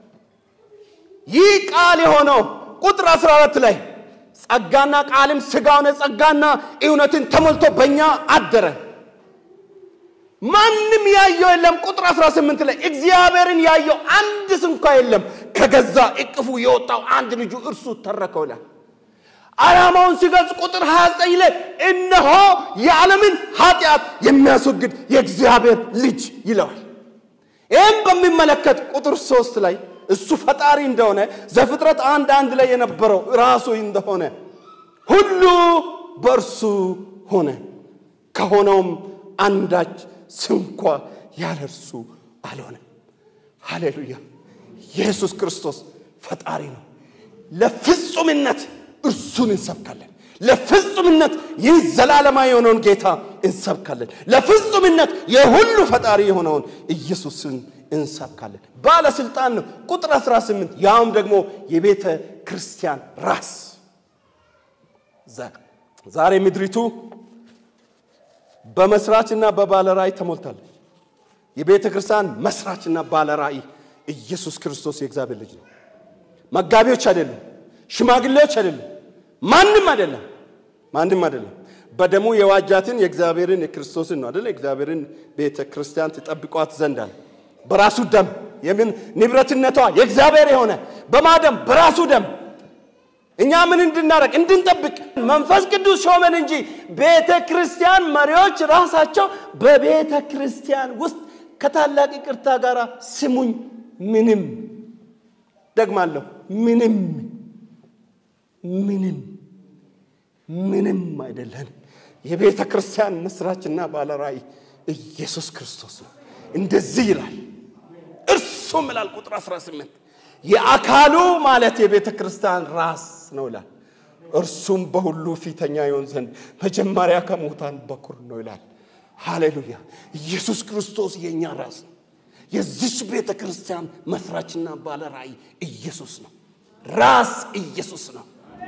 [SPEAKER 1] ይህ ቃል የሆነው ቁጥር 14 ላይ ጸጋና ቃልም ሥጋ ሆነ፣ ጸጋና እውነትን ተሞልቶ በእኛ አደረ። ማንም ያየው የለም። ቁጥር 18 ላይ እግዚአብሔርን ያየው አንድስ እንኳ የለም። ከገዛ እቅፉ የወጣው አንድ ልጁ እርሱ ተረከው ይላል። ዓላማውን ሲገልጽ ቁጥር 29 ላይ እነሆ የዓለምን ኃጢአት የሚያስወግድ የእግዚአብሔር ልጅ ይለዋል። ይህም በሚመለከት ቁጥር ሶስት ላይ እሱ ፈጣሪ እንደሆነ ዘፍጥረት አንድ አንድ ላይ የነበረው ራሱ እንደሆነ ሁሉ በእርሱ ሆነ፣ ከሆነውም አንዳች ስንኳ ያለ እርሱ አልሆነም። ሃሌሉያ! ኢየሱስ ክርስቶስ ፈጣሪ ነው። ለፍጹምነት እርሱን እንሰብካለን። ለፍጹምነት ይህ ዘላለማዊ የሆነውን ጌታ እንሰብካለን። ለፍጹምነት የሁሉ ፈጣሪ የሆነውን ኢየሱስን እንሰብካለን። ባለስልጣን ነው። ቁጥር 18 ያውም ደግሞ የቤተ ክርስቲያን ራስ። ዛሬ ምድሪቱ በመስራችና በባለራእይ ተሞልታለች። የቤተ ክርስቲያን መስራችና ባለራእይ ኢየሱስ ክርስቶስ የእግዚአብሔር ልጅ ነው። መጋቢዎች አይደሉም፣ ሽማግሌዎች አይደሉም፣ ማንም አይደለም፣ ማንም አይደለም። በደሙ የዋጃትን የእግዚአብሔርን የክርስቶስን ነው አይደለ? እግዚአብሔርን ቤተ ክርስቲያን ትጠብቋት ዘንድ አለ። በራሱ ደም የምን ንብረትነቷ የእግዚአብሔር የሆነ በማደም በራሱ ደም እኛ ምን እንድናረግ እንድንጠብቅ መንፈስ ቅዱስ ሾመን እንጂ ቤተ ክርስቲያን መሪዎች ራሳቸው በቤተ ክርስቲያን ውስጥ ከታላቅ ይቅርታ ጋር ስሙኝ፣ ምንም ደግማለሁ፣ ምንም ምንም ምንም አይደለን። የቤተ ክርስቲያን መስራችና ባለራእይ ኢየሱስ ክርስቶስ ነው። እንደዚህ ይላል፣ እርሱም ይላል ቁጥር 18 የአካሉ ማለት የቤተ ክርስቲያን ራስ ነው ይላል። እርሱም በሁሉ ፊተኛ ይሆን ዘንድ መጀመሪያ ከሙታን በኩር ነው ይላል። ሃሌሉያ! ኢየሱስ ክርስቶስ የእኛ ራስ ነው። የዚች ቤተ ክርስቲያን መስራችና ባለ ራእይ ኢየሱስ ነው። ራስ ኢየሱስ ነው።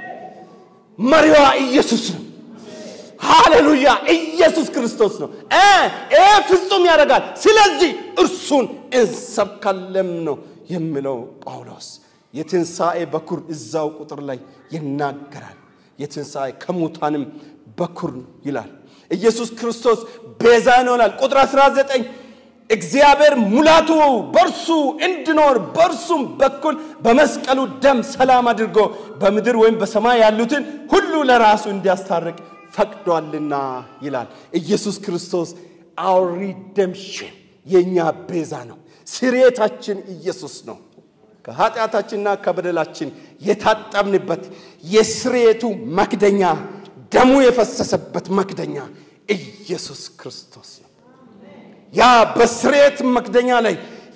[SPEAKER 1] መሪዋ ኢየሱስ ነው። ሃሌሉያ! ኢየሱስ ክርስቶስ ነው። ይሄ ፍጹም ያደርጋል። ስለዚህ እርሱን እንሰብካለን ነው የሚለው ጳውሎስ የትንሣኤ በኩር እዛው ቁጥር ላይ ይናገራል። የትንሣኤ ከሙታንም በኩር ይላል። ኢየሱስ ክርስቶስ ቤዛ ይሆናል። ቁጥር 19 እግዚአብሔር ሙላቱ በእርሱ እንዲኖር በእርሱም በኩል በመስቀሉ ደም ሰላም አድርጎ በምድር ወይም በሰማይ ያሉትን ሁሉ ለራሱ እንዲያስታርቅ ፈቅዷልና ይላል። ኢየሱስ ክርስቶስ አውር ሪደምሽን የእኛ ቤዛ ነው። ስርየታችን ኢየሱስ ነው። ከኃጢአታችንና ከበደላችን የታጠብንበት የስርየቱ መክደኛ ደሙ የፈሰሰበት መክደኛ ኢየሱስ ክርስቶስ ነው። ያ በስርየት መክደኛ ላይ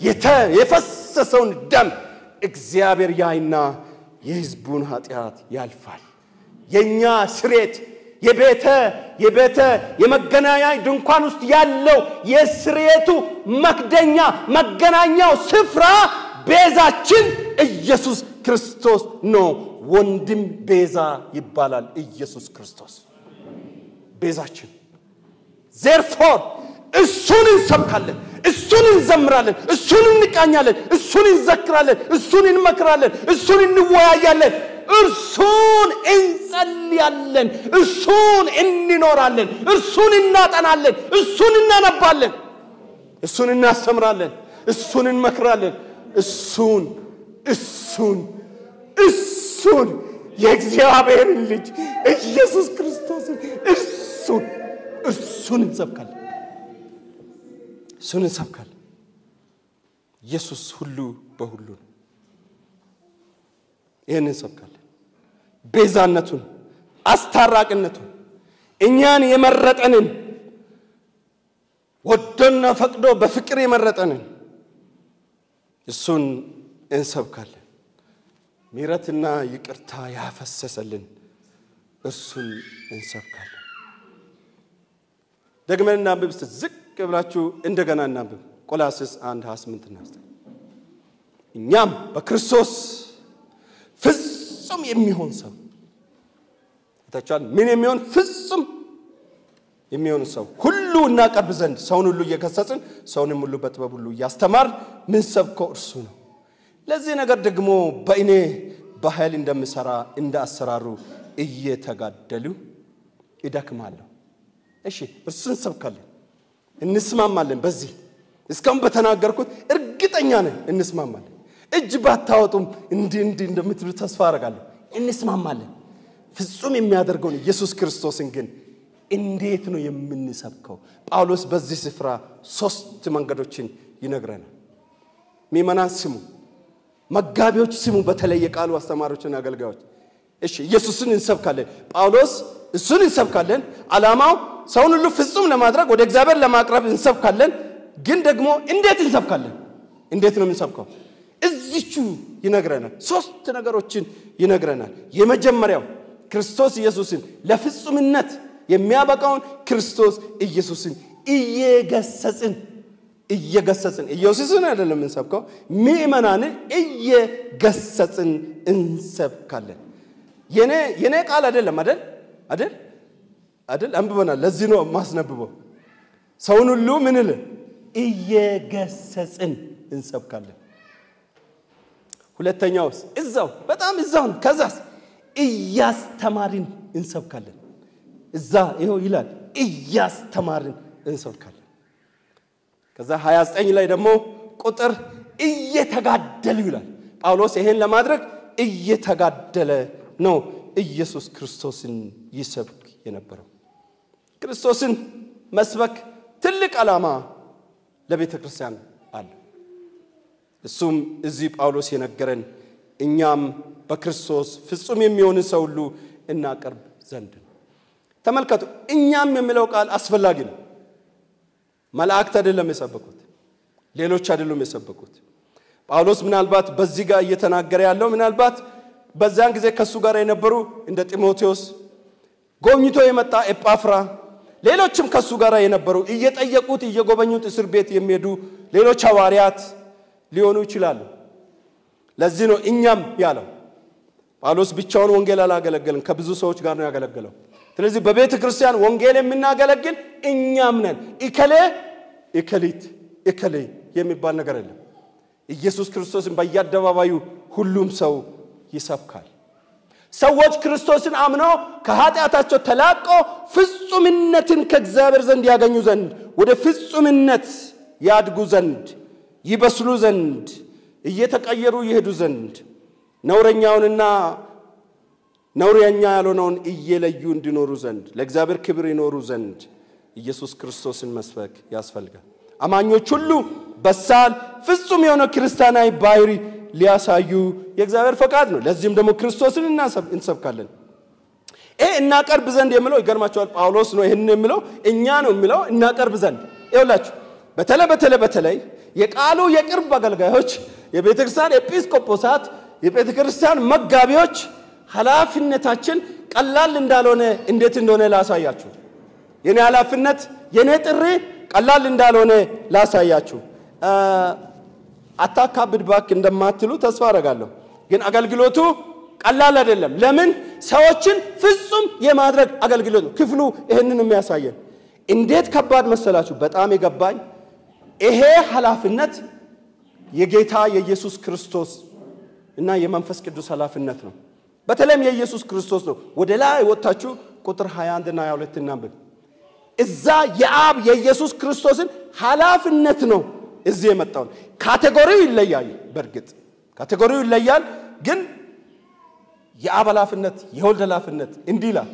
[SPEAKER 1] የፈሰሰውን ደም እግዚአብሔር ያይና የሕዝቡን ኃጢአት ያልፋል። የእኛ ስርየት የቤተ የቤተ የመገናኛ ድንኳን ውስጥ ያለው የስርየቱ መክደኛ መገናኛው ስፍራ ቤዛችን ኢየሱስ ክርስቶስ ነው። ወንድም ቤዛ ይባላል። ኢየሱስ ክርስቶስ ቤዛችን። ዜርፎር እሱን እንሰብካለን፣ እሱን እንዘምራለን፣ እሱን እንቃኛለን፣ እሱን እንዘክራለን፣ እሱን እንመክራለን፣ እሱን እንወያያለን፣ እርሱን እንጸልያለን፣ እሱን እንኖራለን፣ እርሱን እናጠናለን፣ እሱን እናነባለን፣ እሱን እናስተምራለን፣ እሱን እንመክራለን፣ እሱን እሱን እሱን የእግዚአብሔርን ልጅ ኢየሱስ ክርስቶስን እርሱን እርሱን እንሰብካለን፣ እሱን እንሰብካለን። ኢየሱስ ሁሉ በሁሉ ነው። ይህን እንሰብካለን። ቤዛነቱን፣ አስታራቅነቱን፣ እኛን የመረጠንን ወዶና ፈቅዶ በፍቅር የመረጠንን እሱን እንሰብካለን። ምሕረትና ይቅርታ ያፈሰሰልን እርሱን እንሰብካለን። ደግመን እናንብብ። እስቲ ዝቅ ብላችሁ እንደገና እናንብብ። ቆላስስ አንድ 28 እና እኛም በክርስቶስ ፍጹም የሚሆን ሰው ታቻል ምን የሚሆን ፍጹም የሚሆን ሰው ሁሉ እናቀርብ ዘንድ ሰውን ሁሉ እየገሰጽን ሰውንም ሁሉ በጥበብ ሁሉ እያስተማር ምን ሰብከው እርሱ ነው። ለዚህ ነገር ደግሞ በእኔ በኃይል እንደምሰራ እንደ አሰራሩ እየተጋደሉ ይደክማለሁ። እሺ እርሱ እንሰብካለን፣ እንስማማለን። በዚህ እስካሁን በተናገርኩት እርግጠኛ ነን፣ እንስማማለን። እጅ ባታወጡም እንዲህ እንዲህ እንደምትሉ ተስፋ አደርጋለሁ። እንስማማለን። ፍጹም የሚያደርገውን ኢየሱስ ክርስቶስን ግን እንዴት ነው የምንሰብከው? ጳውሎስ በዚህ ስፍራ ሶስት መንገዶችን ይነግረናል። ምእመናን ስሙ፣ መጋቢዎች ስሙ፣ በተለይ የቃሉ አስተማሪዎችና አገልጋዮች። እሺ ኢየሱስን እንሰብካለን። ጳውሎስ እሱን እንሰብካለን። ዓላማው ሰውን ሁሉ ፍጹም ለማድረግ ወደ እግዚአብሔር ለማቅረብ እንሰብካለን። ግን ደግሞ እንዴት እንሰብካለን? እንዴት ነው የምንሰብከው? እዚቹ ይነግረናል። ሶስት ነገሮችን ይነግረናል። የመጀመሪያው ክርስቶስ ኢየሱስን ለፍጹምነት የሚያበቃውን ክርስቶስ ኢየሱስን እየገሰጽን እየገሰጽን ኢየሱስን አይደለም የምንሰብከው፣ ምእመናንን እየገሰጽን እንሰብካለን። የኔ ቃል አይደለም አይደል አይደል አይደል? አንብበናል። ለዚህ ነው ማስነብበው። ሰውን ሁሉ ምን ል እየገሰጽን እንሰብካለን። ሁለተኛውስ እዛው በጣም እዛው ነው። ከዛስ እያስተማርን እንሰብካለን። እዛ ይኸው ይላል እያስተማርን እንሰብካለን። ከዛ 29 ላይ ደግሞ ቁጥር እየተጋደሉ ይላል ጳውሎስ። ይሄን ለማድረግ እየተጋደለ ነው ኢየሱስ ክርስቶስን ይሰብክ የነበረው። ክርስቶስን መስበክ ትልቅ ዓላማ ለቤተ ክርስቲያን አለ። እሱም እዚህ ጳውሎስ የነገረን እኛም በክርስቶስ ፍጹም የሚሆንን ሰው ሁሉ እናቀርብ ዘንድ ነው። ተመልከቱ፣ እኛም የሚለው ቃል አስፈላጊ ነው። መላእክት አይደለም የሰበኩት፣ ሌሎች አይደሉም የሰበኩት። ጳውሎስ ምናልባት በዚህ ጋር እየተናገረ ያለው ምናልባት በዚያን ጊዜ ከእሱ ጋር የነበሩ እንደ ጢሞቴዎስ ጎብኝቶ የመጣ ኤጳፍራ፣ ሌሎችም ከእሱ ጋር የነበሩ እየጠየቁት እየጎበኙት እስር ቤት የሚሄዱ ሌሎች ሐዋርያት ሊሆኑ ይችላሉ። ለዚህ ነው እኛም ያለው። ጳውሎስ ብቻውን ወንጌል አላገለገለም፣ ከብዙ ሰዎች ጋር ነው ያገለገለው። ስለዚህ በቤተ ክርስቲያን ወንጌል የምናገለግል እኛም ነን። እከሌ እከሊት እከሌ የሚባል ነገር የለም። ኢየሱስ ክርስቶስን በየአደባባዩ ሁሉም ሰው ይሰብካል። ሰዎች ክርስቶስን አምነው ከኃጢአታቸው ተላቆ ፍጹምነትን ከእግዚአብሔር ዘንድ ያገኙ ዘንድ ወደ ፍጹምነት ያድጉ ዘንድ ይበስሉ ዘንድ እየተቀየሩ ይሄዱ ዘንድ ነውረኛውንና ነውረኛ ያልሆነውን እየለዩ እንዲኖሩ ዘንድ ለእግዚአብሔር ክብር ይኖሩ ዘንድ ኢየሱስ ክርስቶስን መስበክ ያስፈልጋል። አማኞች ሁሉ በሳል ፍጹም የሆነ ክርስቲያናዊ ባህሪ ሊያሳዩ የእግዚአብሔር ፈቃድ ነው። ለዚህም ደግሞ ክርስቶስን እንሰብካለን። ይሄ እናቀርብ ዘንድ የሚለው ይገርማቸዋል። ጳውሎስ ነው ይህን የሚለው እኛ ነው የሚለው እናቀርብ ዘንድ ይውላችሁ። በተለይ በተለይ በተለይ የቃሉ የቅርብ አገልጋዮች፣ የቤተ ክርስቲያን ኤጲስቆጶሳት፣ የቤተ ክርስቲያን መጋቢዎች ኃላፊነታችን ቀላል እንዳልሆነ እንዴት እንደሆነ ላሳያችሁ። የኔ ኃላፊነት የኔ ጥሪ ቀላል እንዳልሆነ ላሳያችሁ። አታካብድ ባክ እንደማትሉ ተስፋ አደርጋለሁ። ግን አገልግሎቱ ቀላል አይደለም። ለምን? ሰዎችን ፍጹም የማድረግ አገልግሎት ነው። ክፍሉ ይህንን የሚያሳየን እንዴት ከባድ መሰላችሁ? በጣም የገባኝ ይሄ ኃላፊነት የጌታ የኢየሱስ ክርስቶስ እና የመንፈስ ቅዱስ ኃላፊነት ነው። በተለይም የኢየሱስ ክርስቶስ ነው። ወደ ላይ ወጥታችሁ ቁጥር 21 እና 22 እናንብብ። እዛ የአብ የኢየሱስ ክርስቶስን ኃላፊነት ነው እዚህ የመጣውን ካቴጎሪው ይለያል። በእርግጥ ካቴጎሪው ይለያል፣ ግን የአብ ኃላፊነት የወልድ ኃላፊነት እንዲህ ይላል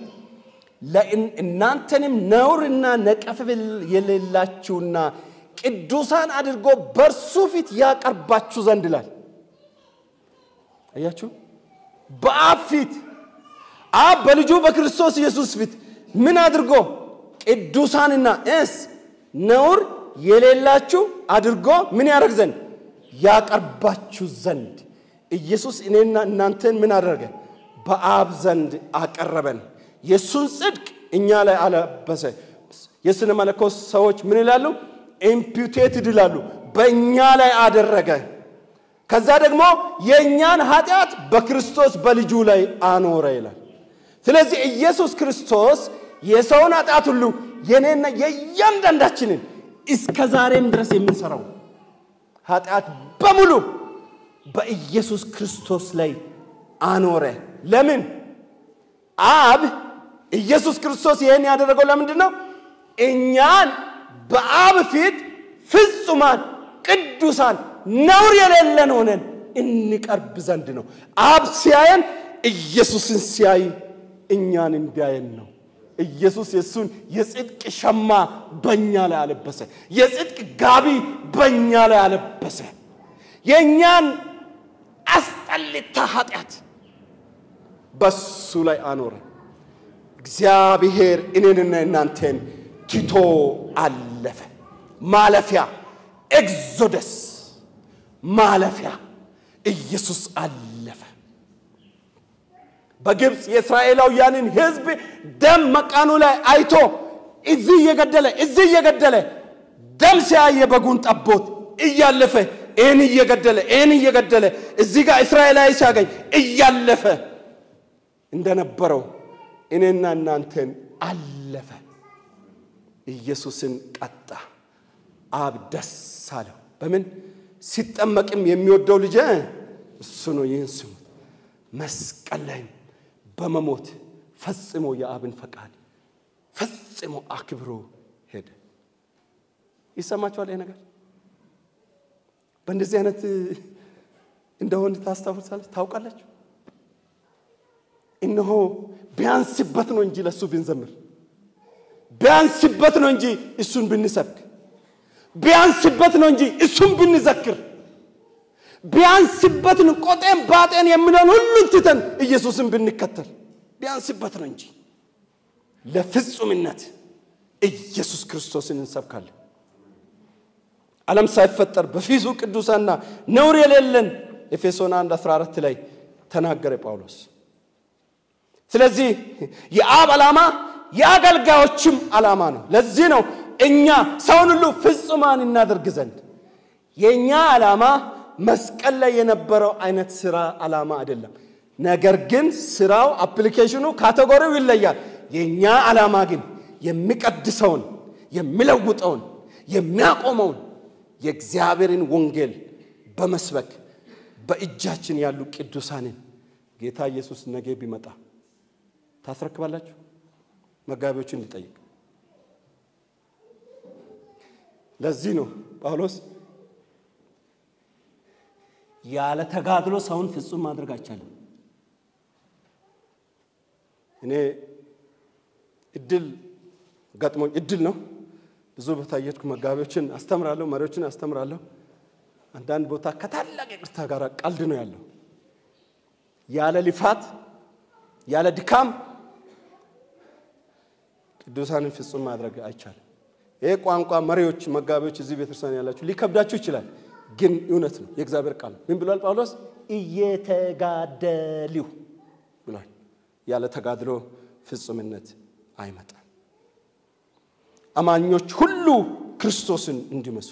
[SPEAKER 1] እናንተንም ነውርና ነቀፍ የሌላችሁና ቅዱሳን አድርጎ በእርሱ ፊት ያቀርባችሁ ዘንድ ይላል። አያችሁ፣ በአብ ፊት አብ በልጁ በክርስቶስ ኢየሱስ ፊት ምን አድርጎ ቅዱሳንና እስ ነውር የሌላችሁ አድርጎ ምን ያደርግ ዘንድ ያቀርባችሁ ዘንድ ኢየሱስ እኔና እናንተን ምን አደረገ? በአብ ዘንድ አቀረበን። የእሱን ጽድቅ እኛ ላይ አለበሰ። የስነ መለኮት ሰዎች ምን ይላሉ? ኢምፒውቴትድ ይላሉ። በእኛ ላይ አደረገ። ከዛ ደግሞ የእኛን ኃጢአት በክርስቶስ በልጁ ላይ አኖረ ይላል። ስለዚህ ኢየሱስ ክርስቶስ የሰውን ኃጢአት ሁሉ የኔና የእያንዳንዳችንን እስከ ዛሬም ድረስ የምንሰራው ኃጢአት በሙሉ በኢየሱስ ክርስቶስ ላይ አኖረ። ለምን? አብ ኢየሱስ ክርስቶስ ይህን ያደረገው ለምንድን ነው? እኛን በአብ ፊት ፍጹማን፣ ቅዱሳን፣ ነውር የሌለን ሆነን እንቀርብ ዘንድ ነው። አብ ሲያየን ኢየሱስን ሲያይ እኛን እንዲያየን ነው። ኢየሱስ የእሱን የጽድቅ ሸማ በእኛ ላይ አለበሰ። የጽድቅ ጋቢ በእኛ ላይ አለበሰ። የእኛን አስጠልታ ኃጢአት በሱ ላይ አኖረ። እግዚአብሔር እኔንና እናንተን ትቶ አለፈ። ማለፊያ ኤግዞደስ ማለፊያ ኢየሱስ አለፈ። በግብፅ የእስራኤላውያንን ሕዝብ ደም መቃኑ ላይ አይቶ እዚህ እየገደለ እዚህ እየገደለ ደም ሲያየ በጉን ጠቦት እያለፈ ይህን እየገደለ ይህን እየገደለ እዚህ ጋር እስራኤላዊ ሲያገኝ እያለፈ እንደነበረው እኔና እናንተን አለፈ። ኢየሱስን ቀጣ። አብ ደስ አለው። በምን ሲጠመቅም የሚወደው ልጄ እሱ ነው፣ ይህን ስሙት። መስቀል ላይም በመሞት ፈጽሞ የአብን ፈቃድ ፈጽሞ አክብሮ ሄደ። ይሰማችኋል? ይህ ነገር በእንደዚህ አይነት እንደሆን ታስታውሳለች ታውቃላችሁ። እነሆ ቢያንስበት ነው እንጂ ለእሱ ብንዘምር፣ ቢያንስበት ነው እንጂ እሱን ብንሰብክ፣ ቢያንስበት ነው እንጂ እሱን ብንዘክር፣ ቢያንስበት ነው ቆጤን ባጤን የምለውን ሁሉን ትተን ኢየሱስን ብንከተል ቢያንስበት ነው እንጂ ለፍጹምነት ኢየሱስ ክርስቶስን እንሰብካለን። ዓለም ሳይፈጠር በፊቱ ቅዱሳና ነውር የሌለን ኤፌሶን 1 14 ላይ ተናገረ ጳውሎስ። ስለዚህ የአብ ዓላማ የአገልጋዮችም ዓላማ ነው። ለዚህ ነው እኛ ሰውን ሁሉ ፍጹማን እናደርግ ዘንድ የእኛ ዓላማ መስቀል ላይ የነበረው አይነት ስራ ዓላማ አይደለም። ነገር ግን ስራው አፕሊኬሽኑ ካቴጎሪው ይለያል። የእኛ ዓላማ ግን የሚቀድሰውን የሚለውጠውን የሚያቆመውን የእግዚአብሔርን ወንጌል በመስበክ በእጃችን ያሉ ቅዱሳንን ጌታ ኢየሱስ ነገ ቢመጣ ታስረክባላችሁ? መጋቢዎችን ሊጠይቅ። ለዚህ ነው ጳውሎስ ያለ ተጋድሎ ሰውን ፍጹም ማድረግ አይቻልም። እኔ እድል ገጥሞኝ እድል ነው ብዙ ቦታ እየሄድኩ መጋቢዎችን አስተምራለሁ፣ መሪዎችን አስተምራለሁ። አንዳንድ ቦታ ከታላቅ ይቅርታ ጋር ቀልድ ነው ያለው። ያለ ልፋት ያለ ድካም ቅዱሳንን ፍጹም ማድረግ አይቻልም። ይህ ቋንቋ መሪዎች፣ መጋቢዎች እዚህ ቤተክርስቲያን ያላችሁ ሊከብዳችሁ ይችላል፣ ግን እውነት ነው። የእግዚአብሔር ቃል ምን ብሏል ጳውሎስ? እየተጋደልሁ ብሏል። ያለ ተጋድሎ ፍጹምነት አይመጣም። አማኞች ሁሉ ክርስቶስን እንዲመስሉ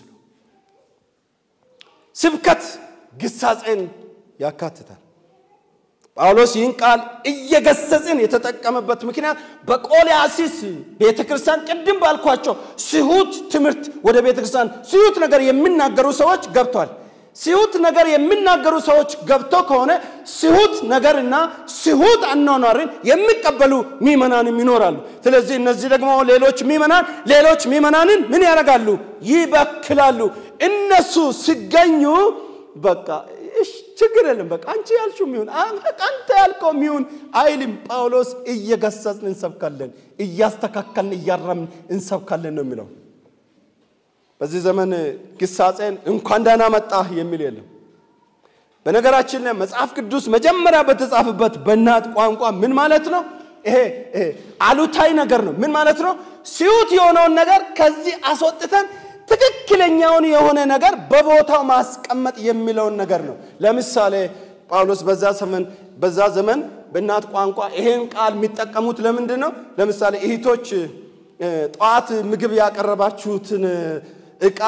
[SPEAKER 1] ስብከት ግሳጼን ያካትታል። ጳውሎስ ይህን ቃል እየገሰጽን የተጠቀመበት ምክንያት በቆላስይስ ቤተ ክርስቲያን ቅድም ባልኳቸው ስሁት ትምህርት ወደ ቤተ ክርስቲያን ስሁት ነገር የሚናገሩ ሰዎች ገብቷል። ስሁት ነገር የሚናገሩ ሰዎች ገብቶ ከሆነ ስሁት ነገርና ስሁት አኗኗርን የሚቀበሉ ሚመናንም ይኖራሉ። ስለዚህ እነዚህ ደግሞ ሌሎች ሚመናን ሌሎች ሚመናንን ምን ያደርጋሉ? ይበክላሉ። እነሱ ሲገኙ በቃ እሽ ችግር የለም በቃ አንቺ ያልሽው ሚሆን አንተ ያልከው ሚሆን አይልም። ጳውሎስ እየገሰጽን እንሰብካለን፣ እያስተካከልን እያረምን እንሰብካለን ነው የሚለው። በዚህ ዘመን ግሳጼን እንኳን ደህና መጣህ የሚል የለም። በነገራችን ላይ መጽሐፍ ቅዱስ መጀመሪያ በተጻፈበት በእናት ቋንቋ ምን ማለት ነው? ይሄ አሉታዊ ነገር ነው። ምን ማለት ነው? ሲዩት የሆነውን ነገር ከዚህ አስወጥተን ትክክለኛውን የሆነ ነገር በቦታው ማስቀመጥ የሚለውን ነገር ነው። ለምሳሌ ጳውሎስ በዛ ዘመን በዛ ዘመን በእናት ቋንቋ ይሄን ቃል የሚጠቀሙት ለምንድን ነው? ለምሳሌ እህቶች ጠዋት ምግብ ያቀረባችሁትን እቃ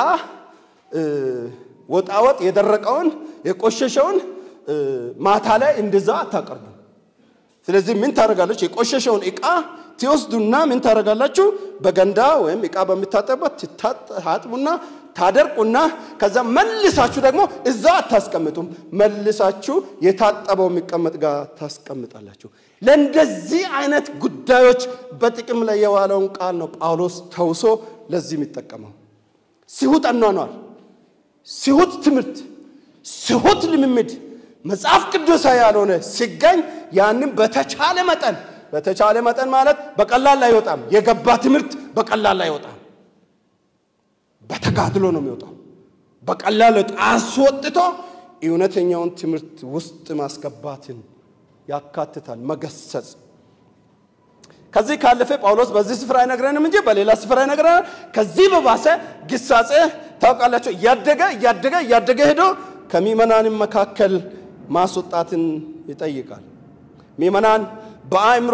[SPEAKER 1] ወጣወጥ የደረቀውን የቆሸሸውን ማታ ላይ እንደዛ አታቀርቡ። ስለዚህ ምን ታደርጋለች? የቆሸሸውን እቃ ትወስዱና ምን ታደርጋላችሁ? በገንዳ ወይም እቃ በምታጠበት ታጥቡና ታደርቁና ከዛ መልሳችሁ ደግሞ እዛ አታስቀምጡም። መልሳችሁ የታጠበው የሚቀመጥ ጋር ታስቀምጣላችሁ። ለእንደዚህ አይነት ጉዳዮች በጥቅም ላይ የዋለውን ቃል ነው ጳውሎስ ተውሶ ለዚህ የሚጠቀመው። ሲሁት አኗኗር፣ ሲሁት ትምህርት፣ ሲሁት ልምምድ መጽሐፍ ቅዱሳዊ ያልሆነ ሲገኝ ያንም በተቻለ መጠን በተቻለ መጠን ማለት በቀላል አይወጣም። የገባ ትምህርት በቀላል አይወጣም። በተጋድሎ ነው የሚወጣው። በቀላል አስወጥቶ እውነተኛውን ትምህርት ውስጥ ማስገባትን ያካትታል። መገሰጽ ከዚህ ካለፈ ጳውሎስ በዚህ ስፍራ አይነግረንም እንጂ በሌላ ስፍራ ይነግረናል። ከዚህ በባሰ ግሳጼ ታውቃላቸው እያደገ እያደገ እያደገ ሄዶ ከምዕመናንም መካከል ማስወጣትን ይጠይቃል። ምዕመናን በአእምሮ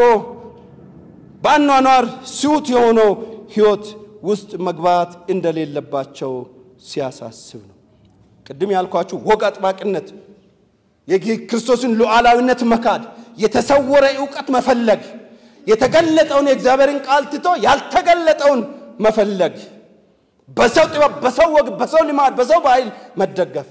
[SPEAKER 1] በአኗኗር ስውት የሆነው ሕይወት ውስጥ መግባት እንደሌለባቸው ሲያሳስብ ነው። ቅድም ያልኳችሁ ወግ አጥባቂነት፣ የክርስቶስን ሉዓላዊነት መካድ፣ የተሰወረ እውቀት መፈለግ፣ የተገለጠውን የእግዚአብሔርን ቃል ትቶ ያልተገለጠውን መፈለግ፣ በሰው ጥበብ፣ በሰው ወግ፣ በሰው ልማድ፣ በሰው ባህል መደገፍ፣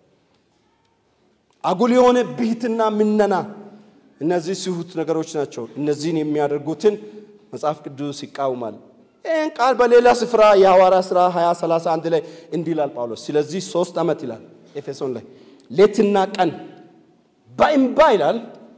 [SPEAKER 1] አጉል የሆነ ብሂትና ምነና፣ እነዚህ ስሁት ነገሮች ናቸው። እነዚህን የሚያደርጉትን መጽሐፍ ቅዱስ ይቃወማል። ይህን ቃል በሌላ ስፍራ የሐዋርያ ሥራ 20 31 ላይ እንዲህ ይላል ጳውሎስ። ስለዚህ ሶስት ዓመት ይላል ኤፌሶን ላይ ሌትና ቀን በእንባ ይላል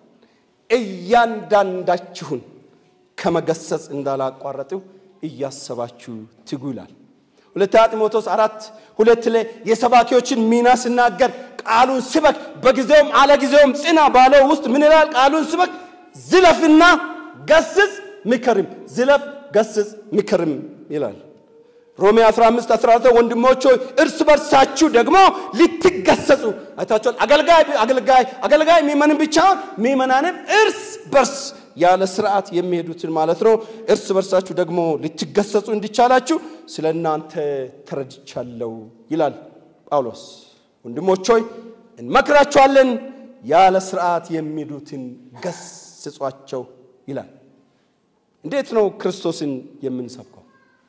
[SPEAKER 1] እያንዳንዳችሁን ከመገሰጽ እንዳላቋረጥው እያሰባችሁ ትጉ ይላል። ሁለተኛ ጢሞቴዎስ አራት ሁለት ላይ የሰባኪዎችን ሚና ስናገር ቃሉን ስበክ፣ በጊዜውም አለጊዜውም ጽና ባለው ውስጥ ምን ይላል? ቃሉን ስበክ፣ ዝለፍና ገስጽ ምከርም። ዝለፍ ገስጽ ምክርም ይላል። ሮሜ 15 14 ወንድሞች ሆይ እርስ በርሳችሁ ደግሞ ልትገሰጹ አይታችኋል። አገልጋይ አገልጋይ አገልጋይ የሚመንን ብቻውን ሚመናንም እርስ በርስ ያለ ስርዓት የሚሄዱትን ማለት ነው። እርስ በርሳችሁ ደግሞ ልትገሰጹ እንዲቻላችሁ ስለ እናንተ ተረድቻለሁ ይላል ጳውሎስ። ወንድሞች ሆይ እንመክራችኋለን፣ ያለ ስርዓት የሚሄዱትን ገስጿቸው ይላል። እንዴት ነው ክርስቶስን የምንሰብከው?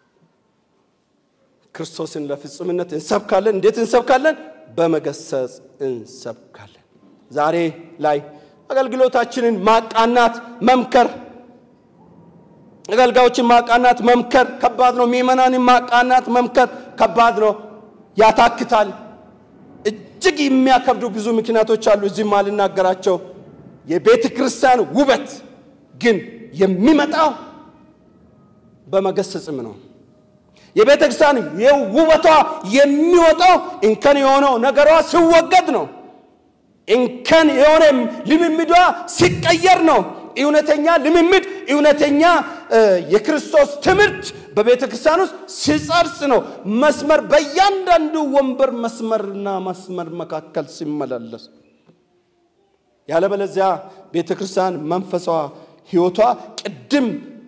[SPEAKER 1] ክርስቶስን ለፍጹምነት እንሰብካለን። እንዴት እንሰብካለን? በመገሰጽ እንሰብካለን። ዛሬ ላይ አገልግሎታችንን ማቃናት፣ መምከር፣ አገልጋዮችን ማቃናት፣ መምከር ከባድ ነው። ምዕመናንን ማቃናት፣ መምከር ከባድ ነው፣ ያታክታል። እጅግ የሚያከብዱ ብዙ ምክንያቶች አሉ። እዚህም አልናገራቸው። የቤተ ክርስቲያን ውበት ግን የሚመጣው በመገሰጽም ነው። የቤተ ክርስቲያን ውበቷ የሚወጣው እንከን የሆነው ነገሯ ሲወገድ ነው። እንከን የሆነ ልምምዷ ሲቀየር ነው። እውነተኛ ልምምድ፣ እውነተኛ የክርስቶስ ትምህርት በቤተ ክርስቲያን ውስጥ ሲጸርጽ ነው። መስመር በእያንዳንዱ ወንበር መስመርና መስመር መካከል ሲመላለስ፣ ያለበለዚያ ቤተ ክርስቲያን መንፈሷ ሕይወቷ ቅድም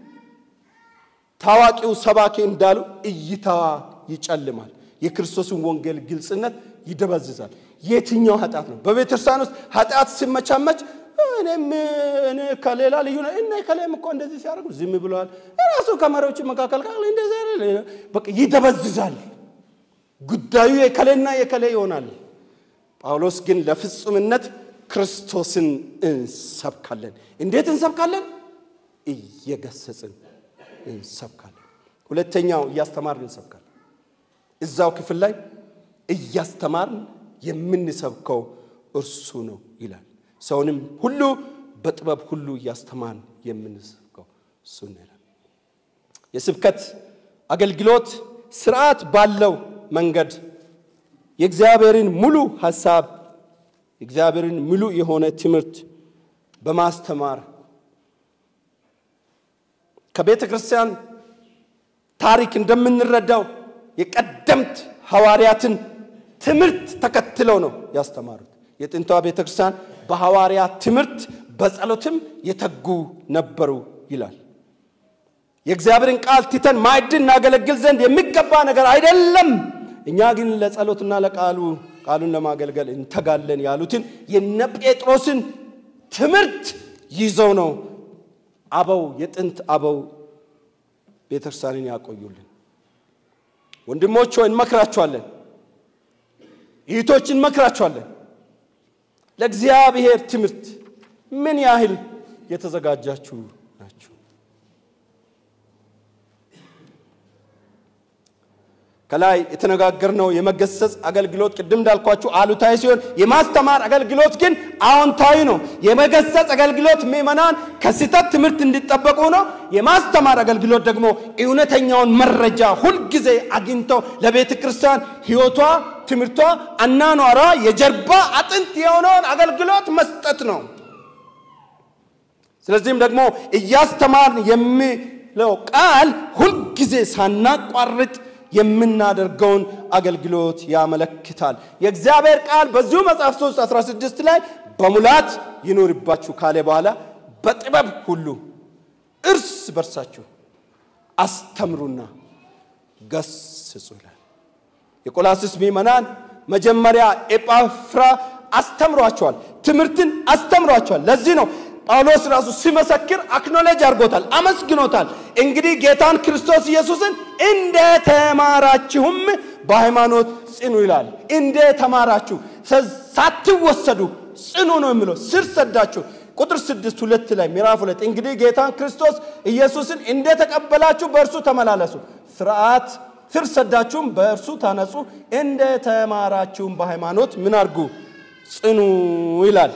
[SPEAKER 1] ታዋቂው ሰባኪ እንዳሉ እይታዋ ይጨልማል። የክርስቶስን ወንጌል ግልጽነት ይደበዝዛል። የትኛው ኃጢአት ነው? በቤተ ክርስቲያን ውስጥ ኃጢአት ሲመቻመች እኔም እኔ ከሌላ ልዩ ነው እና ከላይም እኮ እንደዚህ ሲያደርጉ ዝም ብለዋል። ራሱ ከመሪዎች መካከል ቃል እንደዚህ በቃ ይደበዝዛል። ጉዳዩ የከሌና የከሌ ይሆናል። ጳውሎስ ግን ለፍጹምነት ክርስቶስን እንሰብካለን። እንዴት እንሰብካለን? እየገሰጽን እንሰብካለን። ሁለተኛው እያስተማርን እንሰብካለን። እዛው ክፍል ላይ እያስተማርን የምንሰብከው እርሱ ነው ይላል። ሰውንም ሁሉ በጥበብ ሁሉ እያስተማርን የምንሰብከው እሱ ነው ይላል። የስብከት አገልግሎት ስርዓት ባለው መንገድ የእግዚአብሔርን ሙሉ ሐሳብ የእግዚአብሔርን ሙሉ የሆነ ትምህርት በማስተማር ከቤተ ክርስቲያን ታሪክ እንደምንረዳው የቀደምት ሐዋርያትን ትምህርት ተከትለው ነው ያስተማሩት። የጥንቷ ቤተ ክርስቲያን በሐዋርያት ትምህርት በጸሎትም የተጉ ነበሩ ይላል። የእግዚአብሔርን ቃል ትተን ማዕድን እናገለግል ዘንድ የሚገባ ነገር አይደለም፣ እኛ ግን ለጸሎትና ለቃሉ ቃሉን ለማገልገል እንተጋለን ያሉትን የነ ጴጥሮስን ትምህርት ይዘው ነው አበው የጥንት አበው ቤተክርስቲያንን ያቆዩልን። ወንድሞች ሆይ እንመክራችኋለን፣ እህቶች እንመክራችኋለን። ለእግዚአብሔር ትምህርት ምን ያህል የተዘጋጃችሁ ናችሁ? ከላይ የተነጋገርነው የመገሰጽ አገልግሎት ቅድም እንዳልኳችሁ አሉታዊ ሲሆን የማስተማር አገልግሎት ግን አዎንታዊ ነው። የመገሰጽ አገልግሎት ምዕመናን ከስህተት ትምህርት እንዲጠበቁ ነው። የማስተማር አገልግሎት ደግሞ እውነተኛውን መረጃ ሁልጊዜ አግኝተው ለቤተ ክርስቲያን ሕይወቷ፣ ትምህርቷ፣ አናኗሯ የጀርባ አጥንት የሆነውን አገልግሎት መስጠት ነው። ስለዚህም ደግሞ እያስተማርን የሚለው ቃል ሁልጊዜ ሳናቋርጥ የምናደርገውን አገልግሎት ያመለክታል። የእግዚአብሔር ቃል በዚሁ መጽሐፍ 3 16 ላይ በሙላት ይኖርባችሁ ካለ በኋላ በጥበብ ሁሉ እርስ በርሳችሁ አስተምሩና ገስጹ ይላል። የቆላስስ ምዕመናን መጀመሪያ ኤጳፍራ አስተምሯቸዋል፣ ትምህርትን አስተምሯቸዋል። ለዚህ ነው ጳውሎስ ራሱ ሲመሰክር አክኖሌጅ አድርጎታል፣ አመስግኖታል። እንግዲህ ጌታን ክርስቶስ ኢየሱስን እንደ ተማራችሁም በሃይማኖት ጽኑ ይላል። እንደ ተማራችሁ ሳትወሰዱ ጽኑ ነው የሚለው ስር ሰዳችሁ ቁጥር ስድስት ሁለት ላይ ምዕራፍ ሁለት እንግዲህ ጌታን ክርስቶስ ኢየሱስን እንደ ተቀበላችሁ በእርሱ ተመላለሱ፣ ስርዓት ስር ሰዳችሁም በእርሱ ታነጹ፣ እንደ ተማራችሁም በሃይማኖት ምን አድርጉ ጽኑ ይላል።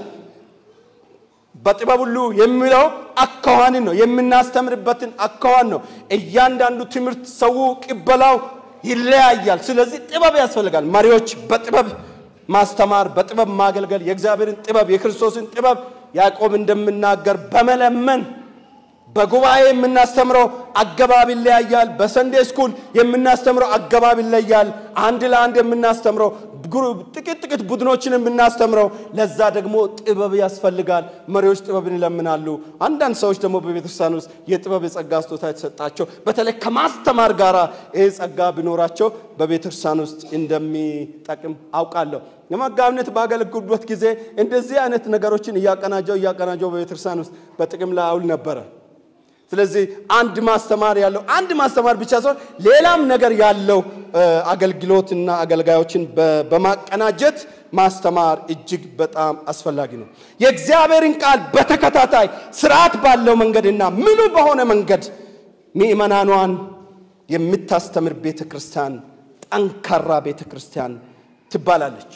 [SPEAKER 1] በጥበብ ሁሉ የሚለው አካዋንን ነው የምናስተምርበትን አካዋን ነው። እያንዳንዱ ትምህርት ሰው ቅበላው ይለያያል። ስለዚህ ጥበብ ያስፈልጋል። መሪዎች በጥበብ ማስተማር፣ በጥበብ ማገልገል፣ የእግዚአብሔርን ጥበብ የክርስቶስን ጥበብ ያዕቆብ እንደምናገር በመለመን በጉባኤ የምናስተምረው አገባብ ይለያያል። በሰንዴ ስኩል የምናስተምረው አገባብ ይለያል። አንድ ለአንድ የምናስተምረው ጥቂት ጥቂት ቡድኖችን የምናስተምረው ለዛ ደግሞ ጥበብ ያስፈልጋል። መሪዎች ጥበብን ይለምናሉ። አንዳንድ ሰዎች ደግሞ በቤተክርስቲያን ውስጥ የጥበብ የጸጋ ስጦታ የተሰጣቸው በተለይ ከማስተማር ጋር ይህ ጸጋ ቢኖራቸው በቤተክርስቲያን ውስጥ እንደሚጠቅም አውቃለሁ። የመጋቢነት ባገለግሉበት ጊዜ እንደዚህ አይነት ነገሮችን እያቀናጀው እያቀናጀው በቤተክርስቲያን ውስጥ በጥቅም ላይ አውል ነበረ። ስለዚህ አንድ ማስተማር ያለው አንድ ማስተማር ብቻ ሳይሆን ሌላም ነገር ያለው አገልግሎትና አገልጋዮችን በማቀናጀት ማስተማር እጅግ በጣም አስፈላጊ ነው። የእግዚአብሔርን ቃል በተከታታይ ስርዓት ባለው መንገድና ምኑ በሆነ መንገድ ምእመናኗን የምታስተምር ቤተ ክርስቲያን ጠንካራ ቤተ ክርስቲያን ትባላለች።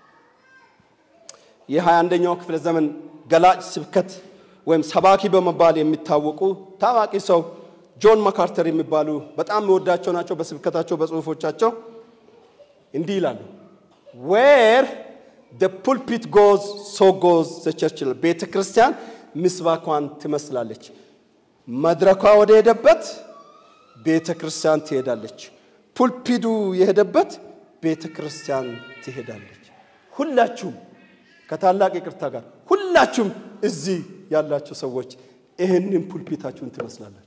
[SPEAKER 1] የሃያ አንደኛው ክፍለ ዘመን ገላጭ ስብከት ወይም ሰባኪ በመባል የሚታወቁ ታዋቂ ሰው ጆን ማካርተር የሚባሉ በጣም የወዳቸው ናቸው። በስብከታቸው በጽሁፎቻቸው እንዲህ ይላሉ። ዌር ደ ፑልፒት ጎዝ ሶ ጎዝ ዘ ቸርች ይላል። ቤተ ክርስቲያን ምስባኳን ትመስላለች። መድረኳ ወደ ሄደበት ቤተ ክርስቲያን ትሄዳለች። ፑልፒዱ የሄደበት ቤተ ክርስቲያን ትሄዳለች። ሁላችሁም ከታላቅ ይቅርታ ጋር ሁላችሁም እዚህ ያላችሁ ሰዎች ይህንን ፑልፒታችሁን ትመስላላችሁ።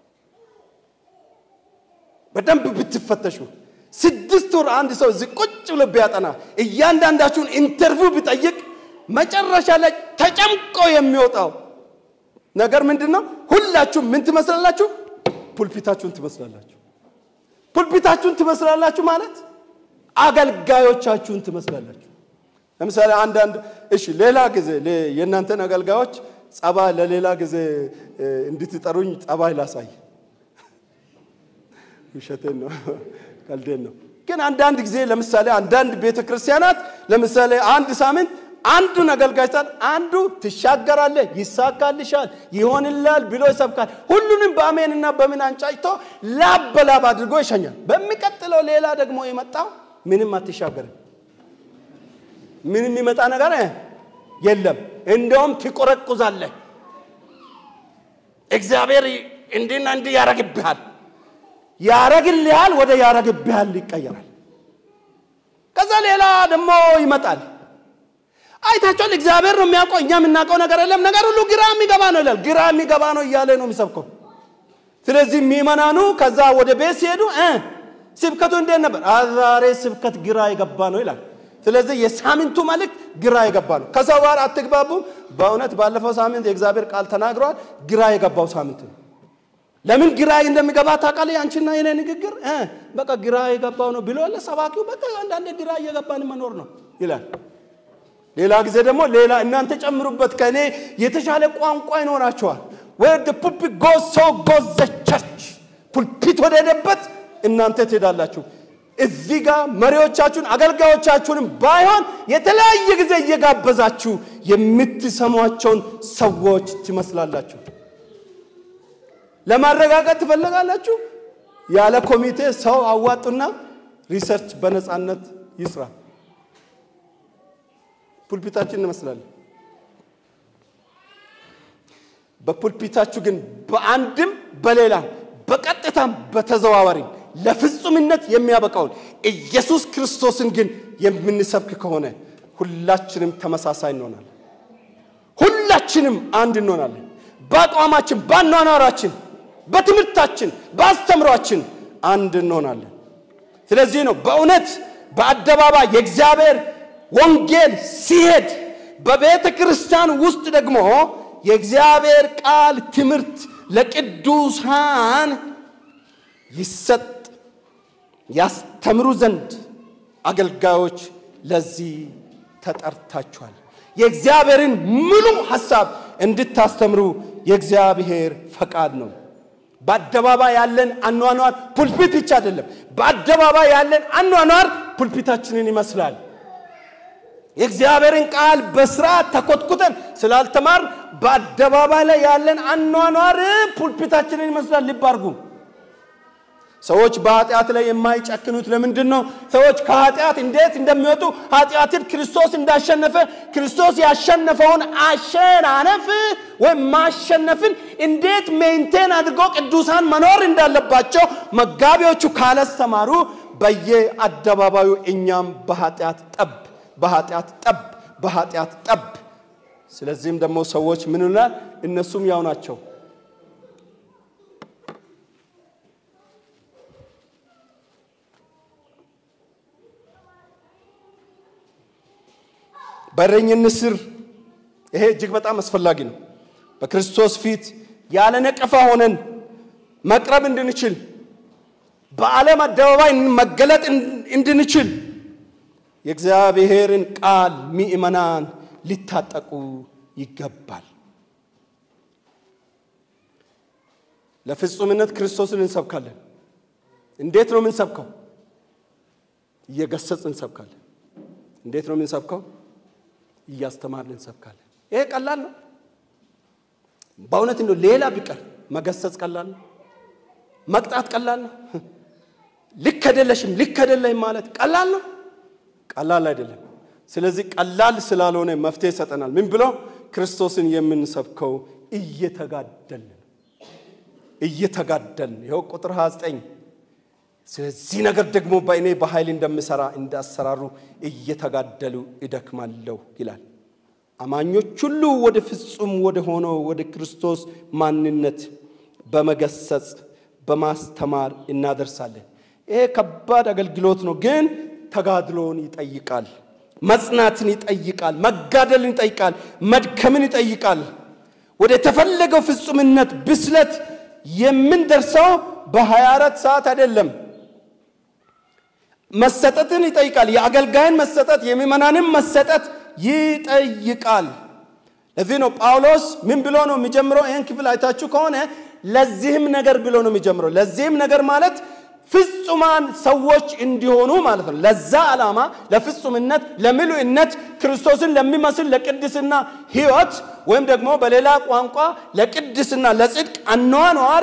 [SPEAKER 1] በደንብ ብትፈተሹ ስድስት ወር አንድ ሰው እዚህ ቁጭ ብሎ ቢያጠና እያንዳንዳችሁን ኢንተርቪው ቢጠይቅ መጨረሻ ላይ ተጨምቆ የሚወጣው ነገር ምንድን ነው? ሁላችሁም ምን ትመስላላችሁ? ፑልፒታችሁን ትመስላላችሁ። ፑልፒታችሁን ትመስላላችሁ ማለት አገልጋዮቻችሁን ትመስላላችሁ። ለምሳሌ አንዳንድ እሺ፣ ሌላ ጊዜ የእናንተን አገልጋዮች ጸባይ ለሌላ ጊዜ እንድትጠሩኝ ጸባይ ላሳይ። ውሸቴን ነው፣ ቀልዴን ነው። ግን አንዳንድ ጊዜ ለምሳሌ አንዳንድ ቤተ ክርስቲያናት ለምሳሌ አንድ ሳምንት አንዱን አገልጋይ ሳል አንዱ ትሻገራለህ፣ ይሳካልሻል፣ ይሆንላል ብሎ ይሰብካል። ሁሉንም በአሜንና በምን አንጫጭቶ ላብ በላብ አድርጎ ይሸኛል። በሚቀጥለው ሌላ ደግሞ የመጣው ምንም አትሻገርም ምን የሚመጣ ነገር የለም። እንደውም ትቆረቁዛለህ። እግዚአብሔር እንዲና እንዲህ ያረግብሃል፣ ያረግልሃል፣ ወደ ያረግብሃል ይቀየራል። ከዛ ሌላ ደግሞ ይመጣል። አይታችኋል። እግዚአብሔር ነው የሚያውቀው፣ እኛ የምናውቀው ነገር የለም። ነገር ሁሉ ግራ የሚገባ ነው ይላል። ግራ የሚገባ ነው እያለ ነው የሚሰብከው። ስለዚህ የሚመናኑ ከዛ ወደ ቤት ሲሄዱ ስብከቱ እንዴት ነበር? ዛሬ ስብከት ግራ የገባ ነው ይላል። ስለዚህ የሳምንቱ መልእክት ግራ የገባ ነው። ከሰው ጋር አትግባቡም። በእውነት ባለፈው ሳምንት የእግዚአብሔር ቃል ተናግሯል። ግራ የገባው ሳምንት ነው። ለምን ግራ እንደሚገባ ታውቃለህ? አንቺና የኔ ንግግር በቃ ግራ የገባው ነው ብሎ ያለ ሰባኪው በቃ አንዳንዴ ግራ እየገባን መኖር ነው ይላል። ሌላ ጊዜ ደግሞ ሌላ እናንተ ጨምሩበት፣ ከእኔ የተሻለ ቋንቋ ይኖራቸዋል። ወደ ፑልፒት ጎዝ ሶ ጎዝ ዘ ቸርች ፑልፒት ወደ ሄደበት እናንተ ትሄዳላችሁ። እዚህ ጋር መሪዎቻችሁን አገልጋዮቻችሁንም ባይሆን የተለያየ ጊዜ እየጋበዛችሁ የምትሰሟቸውን ሰዎች ትመስላላችሁ። ለማረጋገጥ ትፈልጋላችሁ። ያለ ኮሚቴ ሰው አዋጡና ሪሰርች በነፃነት ይስራ። ፑልፒታችን እንመስላለን። በፑልፒታችሁ ግን በአንድም በሌላም በቀጥታም በተዘዋዋሪም ለፍጹምነት የሚያበቃውን ኢየሱስ ክርስቶስን ግን የምንሰብክ ከሆነ ሁላችንም ተመሳሳይ እንሆናለን። ሁላችንም አንድ እንሆናለን። በአቋማችን፣ በአኗኗራችን፣ በትምህርታችን፣ በአስተምሯችን አንድ እንሆናለን። ስለዚህ ነው በእውነት በአደባባይ የእግዚአብሔር ወንጌል ሲሄድ በቤተ ክርስቲያን ውስጥ ደግሞ የእግዚአብሔር ቃል ትምህርት ለቅዱሳን ይሰጥ ያስተምሩ ዘንድ አገልጋዮች ለዚህ ተጠርታችኋል። የእግዚአብሔርን ሙሉ ሐሳብ እንድታስተምሩ የእግዚአብሔር ፈቃድ ነው። በአደባባይ ያለን አኗኗር ፑልፒት ብቻ አይደለም። በአደባባይ ያለን አኗኗር ፑልፒታችንን ይመስላል። የእግዚአብሔርን ቃል በስርዓት ተኮትኩተን ስላልተማር በአደባባይ ላይ ያለን አኗኗር ፑልፒታችንን ይመስላል። ልብ አድርጉ። ሰዎች በኃጢአት ላይ የማይጨክኑት ለምንድን ነው? ሰዎች ከኃጢአት እንዴት እንደሚወጡ ኃጢአትን ክርስቶስ እንዳሸነፈ ክርስቶስ ያሸነፈውን አሸናነፍ ወይም ማሸነፍን እንዴት ሜንቴን አድርጎ ቅዱሳን መኖር እንዳለባቸው መጋቢዎቹ ካላስተማሩ በየአደባባዩ እኛም በኃጢአት ጠብ በኃጢአት ጠብ በኃጢአት ጠብ። ስለዚህም ደግሞ ሰዎች ምን ይላል? እነሱም ያው ናቸው። በእረኝነት ስር ይሄ እጅግ በጣም አስፈላጊ ነው። በክርስቶስ ፊት ያለ ነቀፋ ሆነን መቅረብ እንድንችል በዓለም አደባባይ መገለጥ እንድንችል የእግዚአብሔርን ቃል ምእመናን ሊታጠቁ ይገባል። ለፍጹምነት ክርስቶስን እንሰብካለን። እንዴት ነው የምንሰብከው? እየገሰጽ እንሰብካለን። እንዴት ነው የምንሰብከው? እያስተማርን እንሰብካለን። ይሄ ቀላል ነው። በእውነት እንደው ሌላ ቢቀር መገሰጽ ቀላል ነው። መቅጣት ቀላል ነው። ልክ አይደለሽም፣ ልክ አይደለህም ማለት ቀላል ነው። ቀላል አይደለም። ስለዚህ ቀላል ስላልሆነ መፍትሄ ይሰጠናል። ምን ብሎ ክርስቶስን የምንሰብከው እየተጋደልን እየተጋደልን ይኸው ቁጥር 29 ስለዚህ ነገር ደግሞ በእኔ በኃይል እንደምሰራ እንዳሰራሩ እየተጋደሉ እደክማለሁ ይላል። አማኞች ሁሉ ወደ ፍጹም ወደ ሆነው ወደ ክርስቶስ ማንነት በመገሰጽ በማስተማር እናደርሳለን። ይሄ ከባድ አገልግሎት ነው፣ ግን ተጋድሎን ይጠይቃል፣ መጽናትን ይጠይቃል፣ መጋደልን ይጠይቃል፣ መድከምን ይጠይቃል። ወደ ተፈለገው ፍጹምነት ብስለት የምንደርሰው በ24 ሰዓት አይደለም። መሰጠትን ይጠይቃል። የአገልጋይን መሰጠት፣ የምዕመናንን መሰጠት ይጠይቃል። ለዚህ ነው ጳውሎስ ምን ብሎ ነው የሚጀምረው? ይህን ክፍል አይታችሁ ከሆነ ለዚህም ነገር ብሎ ነው የሚጀምረው። ለዚህም ነገር ማለት ፍጹማን ሰዎች እንዲሆኑ ማለት ነው። ለዛ ዓላማ ለፍጹምነት፣ ለምሉዕነት ክርስቶስን ለሚመስል ለቅድስና ሕይወት ወይም ደግሞ በሌላ ቋንቋ ለቅድስና ለጽድቅ አኗኗር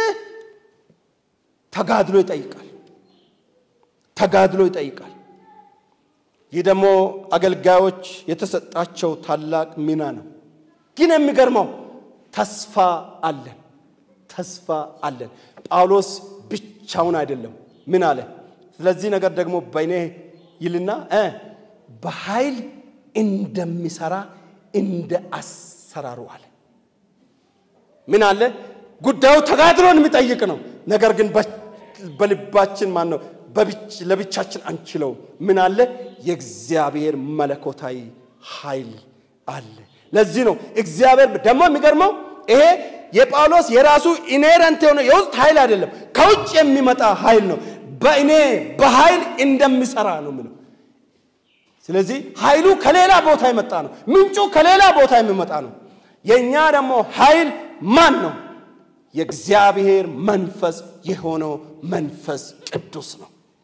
[SPEAKER 1] ተጋድሎ ይጠይቃል። ተጋድሎ ይጠይቃል። ይህ ደግሞ አገልጋዮች የተሰጣቸው ታላቅ ሚና ነው። ግን የሚገርመው ተስፋ አለን፣ ተስፋ አለን። ጳውሎስ ብቻውን አይደለም። ምን አለ? ስለዚህ ነገር ደግሞ በእኔ ይልና እ በኃይል እንደሚሰራ እንደ አሰራሩ አለ። ምን አለ? ጉዳዩ ተጋድሎን የሚጠይቅ ነው። ነገር ግን በልባችን ማን ነው ለብቻችን አንችለው። ምን አለ? የእግዚአብሔር መለኮታዊ ኃይል አለ። ለዚህ ነው እግዚአብሔር ደግሞ የሚገርመው ይሄ የጳውሎስ የራሱ ኢኔረንት የሆነ የውስጥ ኃይል አይደለም፣ ከውጭ የሚመጣ ኃይል ነው። በእኔ በኃይል እንደሚሰራ ነው ምለው። ስለዚህ ኃይሉ ከሌላ ቦታ የመጣ ነው። ምንጩ ከሌላ ቦታ የሚመጣ ነው። የእኛ ደግሞ ኃይል ማን ነው? የእግዚአብሔር መንፈስ የሆነው መንፈስ ቅዱስ ነው።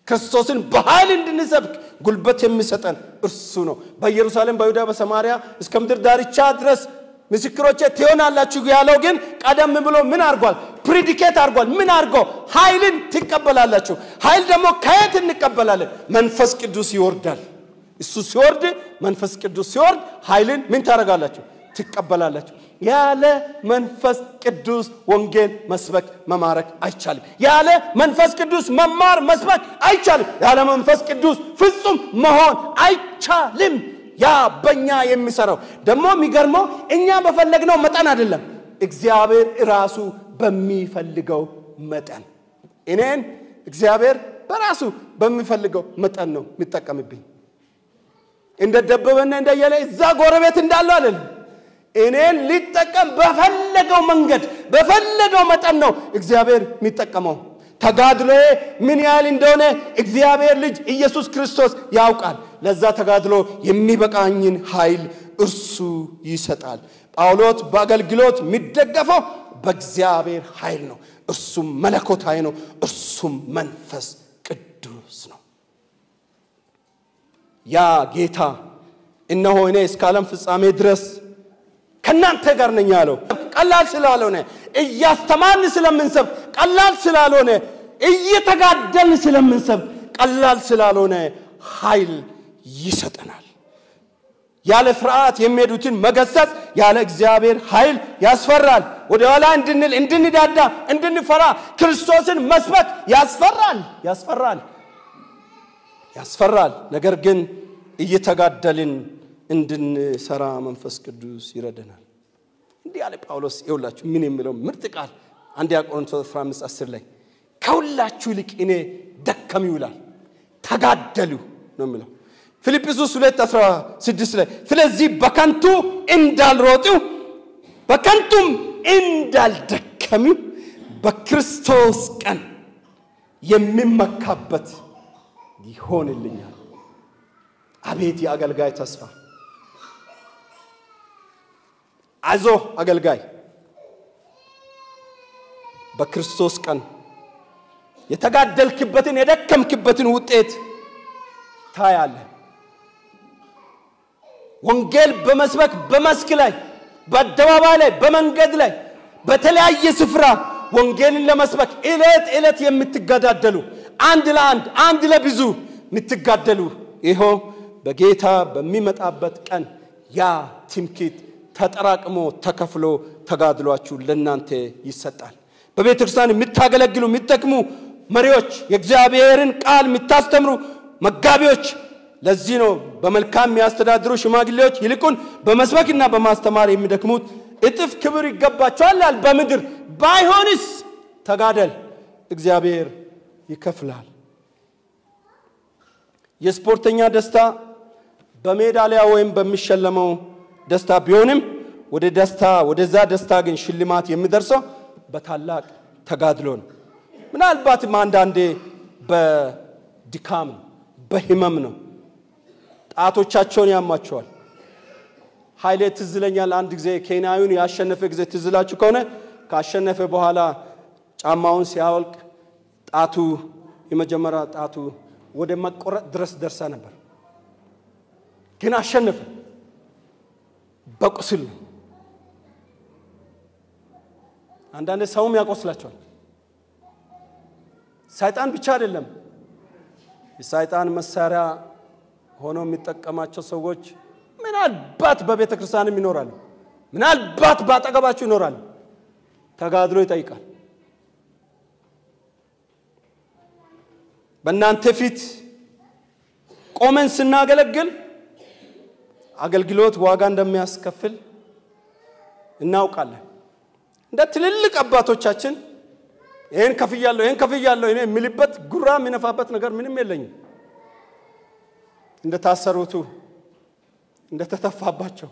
[SPEAKER 1] ክርስቶስን በኃይል እንድንሰብክ ጉልበት የሚሰጠን እርሱ ነው። በኢየሩሳሌም፣ በይሁዳ፣ በሰማርያ እስከ ምድር ዳርቻ ድረስ ምስክሮቼ ትሆናላችሁ ያለው ግን ቀደም ብሎ ምን አድርጓል? ፕሪዲኬት አድርጓል። ምን አድርጎ? ኃይልን ትቀበላላችሁ። ኃይል ደግሞ ከየት እንቀበላለን? መንፈስ ቅዱስ ይወርዳል። እሱ ሲወርድ መንፈስ ቅዱስ ሲወርድ ኃይልን ምን ታደርጋላችሁ? ትቀበላላችሁ። ያለ መንፈስ ቅዱስ ወንጌል መስበክ መማረክ አይቻልም። ያለ መንፈስ ቅዱስ መማር መስበክ አይቻልም። ያለ መንፈስ ቅዱስ ፍጹም መሆን አይቻልም። ያ በእኛ የሚሰራው ደግሞ የሚገርመው እኛ በፈለግነው መጠን አይደለም፣ እግዚአብሔር ራሱ በሚፈልገው መጠን እኔን እግዚአብሔር በራሱ በሚፈልገው መጠን ነው የሚጠቀምብኝ። እንደ ደበበና እንደየለ እዛ ጎረቤት እንዳለው አይደለም። እኔን ሊጠቀም በፈለገው መንገድ በፈለገው መጠን ነው እግዚአብሔር የሚጠቀመው። ተጋድሎዬ ምን ያህል እንደሆነ እግዚአብሔር ልጅ ኢየሱስ ክርስቶስ ያውቃል። ለዛ ተጋድሎ የሚበቃኝን ኃይል እርሱ ይሰጣል። ጳውሎስ በአገልግሎት የሚደገፈው በእግዚአብሔር ኃይል ነው። እርሱም መለኮታዊ ነው። እርሱም መንፈስ ቅዱስ ነው። ያ ጌታ እነሆ እኔ እስከ ዓለም ፍጻሜ ድረስ ከእናንተ ጋር ነኝ ያለው ቀላል ስላልሆነ እያስተማርን ስለምንሰብ ቀላል ስላልሆነ እየተጋደልን ስለምንሰብ ቀላል ስላልሆነ ኃይል ይሰጠናል። ያለ ፍርሃት የሚሄዱትን መገሰጽ ያለ እግዚአብሔር ኃይል ያስፈራል። ወደ ኋላ እንድንል፣ እንድንዳዳ፣ እንድንፈራ ክርስቶስን መስበክ ያስፈራል፣ ያስፈራል፣ ያስፈራል። ነገር ግን እየተጋደልን እንድንሰራ መንፈስ ቅዱስ ይረደናል። እንዲህ ያለ ጳውሎስ ይውላችሁ ምን የሚለው ምርጥ ቃል አንደኛ ቆሮንቶስ 15 10 ላይ ከሁላችሁ ይልቅ እኔ ደከም ይውላል ተጋደሉ ነው የሚለው። ፊልጵስዩስ 2 16 ላይ ስለዚህ በከንቱ እንዳልሮጡ በከንቱም እንዳልደከሙ በክርስቶስ ቀን የሚመካበት ይሆንልኛል። አቤት የአገልጋይ ተስፋ! አዞ አገልጋይ በክርስቶስ ቀን የተጋደልክበትን የደከምክበትን ውጤት ታያለህ። ወንጌል በመስበክ በመስክ ላይ በአደባባይ ላይ በመንገድ ላይ በተለያየ ስፍራ ወንጌልን ለመስበክ ዕለት ዕለት የምትገዳደሉ አንድ ለአንድ አንድ ለብዙ የምትጋደሉ ይኸው በጌታ በሚመጣበት ቀን ያ ትምክህት ተጠራቅሞ ተከፍሎ ተጋድሏችሁ ለእናንተ ይሰጣል። በቤተ ክርስቲያን የምታገለግሉ የምትጠቅሙ መሪዎች፣ የእግዚአብሔርን ቃል የምታስተምሩ መጋቢዎች፣ ለዚህ ነው በመልካም የሚያስተዳድሩ ሽማግሌዎች ይልቁን በመስበክና በማስተማር የሚደክሙት እጥፍ ክብር ይገባቸዋል ይላል። በምድር ባይሆንስ ተጋደል፣ እግዚአብሔር ይከፍላል። የስፖርተኛ ደስታ በሜዳሊያ ወይም በሚሸለመው ደስታ ቢሆንም ወደ ደስታ ወደዛ ደስታ ግን ሽልማት የሚደርሰው በታላቅ ተጋድሎ ነው። ምናልባትም አንዳንዴ በድካም ነው፣ በህመም ነው። ጣቶቻቸውን ያማቸዋል። ኃይሌ ትዝ ይለኛል። አንድ ጊዜ ኬንያዊውን ያሸነፈ ጊዜ ትዝ ይላችሁ ከሆነ ካሸነፈ በኋላ ጫማውን ሲያወልቅ ጣቱ የመጀመሪያ ጣቱ ወደ መቆረጥ ድረስ ደርሳ ነበር። ግን አሸነፈ። በቁስል ነው። አንዳንድ ሰውም ያቆስላቸዋል። ሰይጣን ብቻ አይደለም። የሰይጣን መሳሪያ ሆኖ የሚጠቀማቸው ሰዎች ምናልባት በቤተ ክርስቲያንም ይኖራሉ። ምናልባት በአጠገባችሁ ይኖራሉ። ተጋድሎ ይጠይቃል። በእናንተ ፊት ቆመን ስናገለግል አገልግሎት ዋጋ እንደሚያስከፍል እናውቃለን። እንደ ትልልቅ አባቶቻችን ይህን ከፍያለሁ፣ ይህን ከፍያለሁ እኔ የሚልበት ጉራ የሚነፋበት ነገር ምንም የለኝም። እንደታሰሩቱ፣ እንደተተፋባቸው፣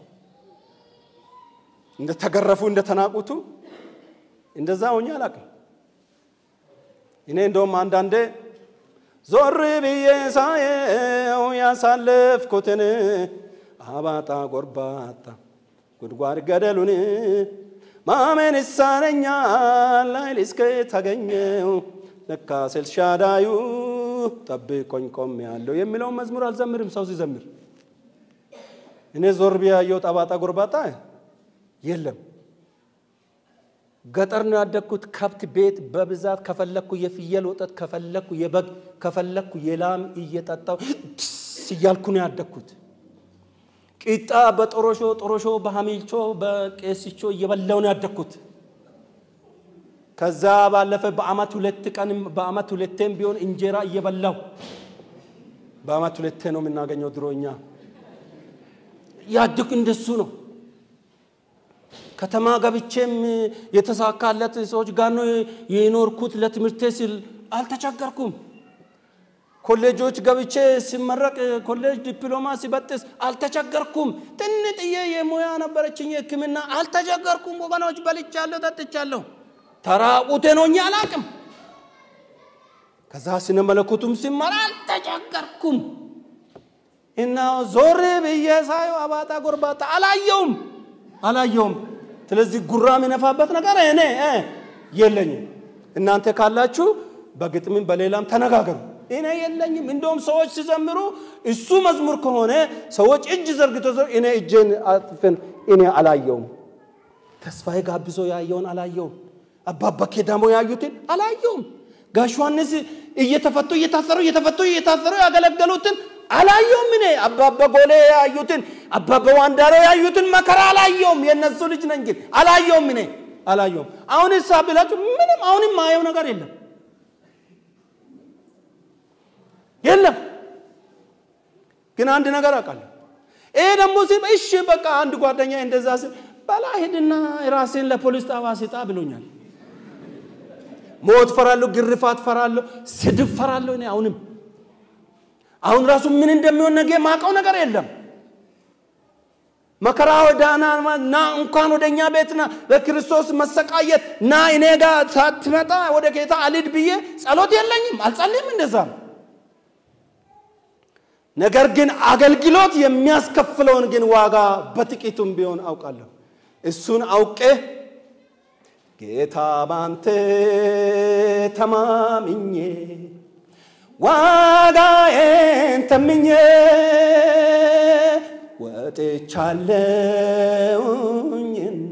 [SPEAKER 1] እንደተገረፉ፣ እንደተናቁቱ እንደዛ ሆኜ አላውቅም። እኔ እንደውም አንዳንዴ ዞር ብዬ ሳየው ያሳለፍኩትን አባጣ ጎርባጣ ጉድጓድ ገደሉን ማመን ይሳነኛል ኃይል እስከ ታገኘው ለካ ኤልሻዳዩ ጠብቆኝ ቆሜ ያለው የሚለውን መዝሙር አልዘምርም። ሰው ሲዘምር እኔ ዞር ቢያየው ጠባጣ ጎርባጣ የለም። ገጠር ነው ያደግኩት። ከብት ቤት በብዛት ከፈለግኩ የፍየል ወተት ከፈለግኩ የበግ ከፈለግኩ የላም እየጠጣው እያልኩ ነው ያደግኩት። ቂጣ በጦሮሾ ጦሮሾ በሀሚልቾ በቄስቾ እየበላው ነው ያደግኩት። ከዛ ባለፈ በአመት ሁለት ቀን በአመት ሁለቴም ቢሆን እንጀራ እየበላው በአመት ሁለቴ ነው የምናገኘው። ድሮኛ ያድግ እንደሱ ነው። ከተማ ገብቼም የተሳካለት ሰዎች ጋር ነው የኖርኩት። ለትምህርቴ ስል አልተቸገርኩም። ኮሌጆች ገብቼ ሲመረቅ ኮሌጅ ዲፕሎማ ሲበጥስ አልተቸገርኩም። ጥንጥዬ የሙያ ነበረችኝ ሕክምና አልተቸገርኩም። ወገኖች በልቻለሁ፣ ጠጥቻለሁ። ተራቁቴ ሆኜ አላቅም። ከዛ ስነ መለኮቱም ሲማር አልተቸገርኩም። እና ዞር ብዬ ሳየው አባጣ ጎርባጣ አላየውም አላየውም። ስለዚህ ጉራ የሚነፋበት ነገር እኔ የለኝም። እናንተ ካላችሁ በግጥምም በሌላም ተነጋገሩ። እኔ የለኝም። እንደውም ሰዎች ሲዘምሩ እሱ መዝሙር ከሆነ ሰዎች እጅ ዘርግቶ እኔ እጄን አጥፍን እኔ አላየውም። ተስፋዬ ጋብዞ ያየውን አላየውም። አባባ ኬዳሞ ያዩትን አላየውም። ጋሽ ዮሐንስ እየተፈቱ እየታሰሩ እየተፈቱ እየታሰሩ ያገለገሉትን አላየውም። እኔ አባባ ጎሌ ያዩትን አባባ ዋንዳሮ ያዩትን መከራ አላየውም። የእነሱ ልጅ ነኝ ግን አላየውም። እኔ አላየውም። አሁን ሳ ብላችሁ ምንም አሁንም ማየው ነገር የለም የለም። ግን አንድ ነገር አውቃለሁ። ይሄ ደግሞ ሲል እሺ በቃ አንድ ጓደኛ እንደዛ ሲል በላ ሂድና ራሴን ለፖሊስ ጣቢያ ስጣ ብሎኛል። ሞት ፈራለሁ፣ ግርፋት ፈራለሁ፣ ስድብ ፈራለሁ። እኔ አሁንም አሁን ራሱ ምን እንደሚሆን ነገ ማውቀው ነገር የለም። መከራ ወዳና ና እንኳን ወደ እኛ ቤት ና በክርስቶስ መሰቃየት ና እኔ ጋር ሳትመጣ ወደ ጌታ አልድ ብዬ ጸሎት የለኝም፣ አልጸልይም። እንደዛ ነው። ነገር ግን አገልግሎት የሚያስከፍለውን ግን ዋጋ በጥቂቱም ቢሆን አውቃለሁ። እሱን አውቄ ጌታ ባንተ ተማምኜ ዋጋዬን ተምኜ ወጥቻለሁኝና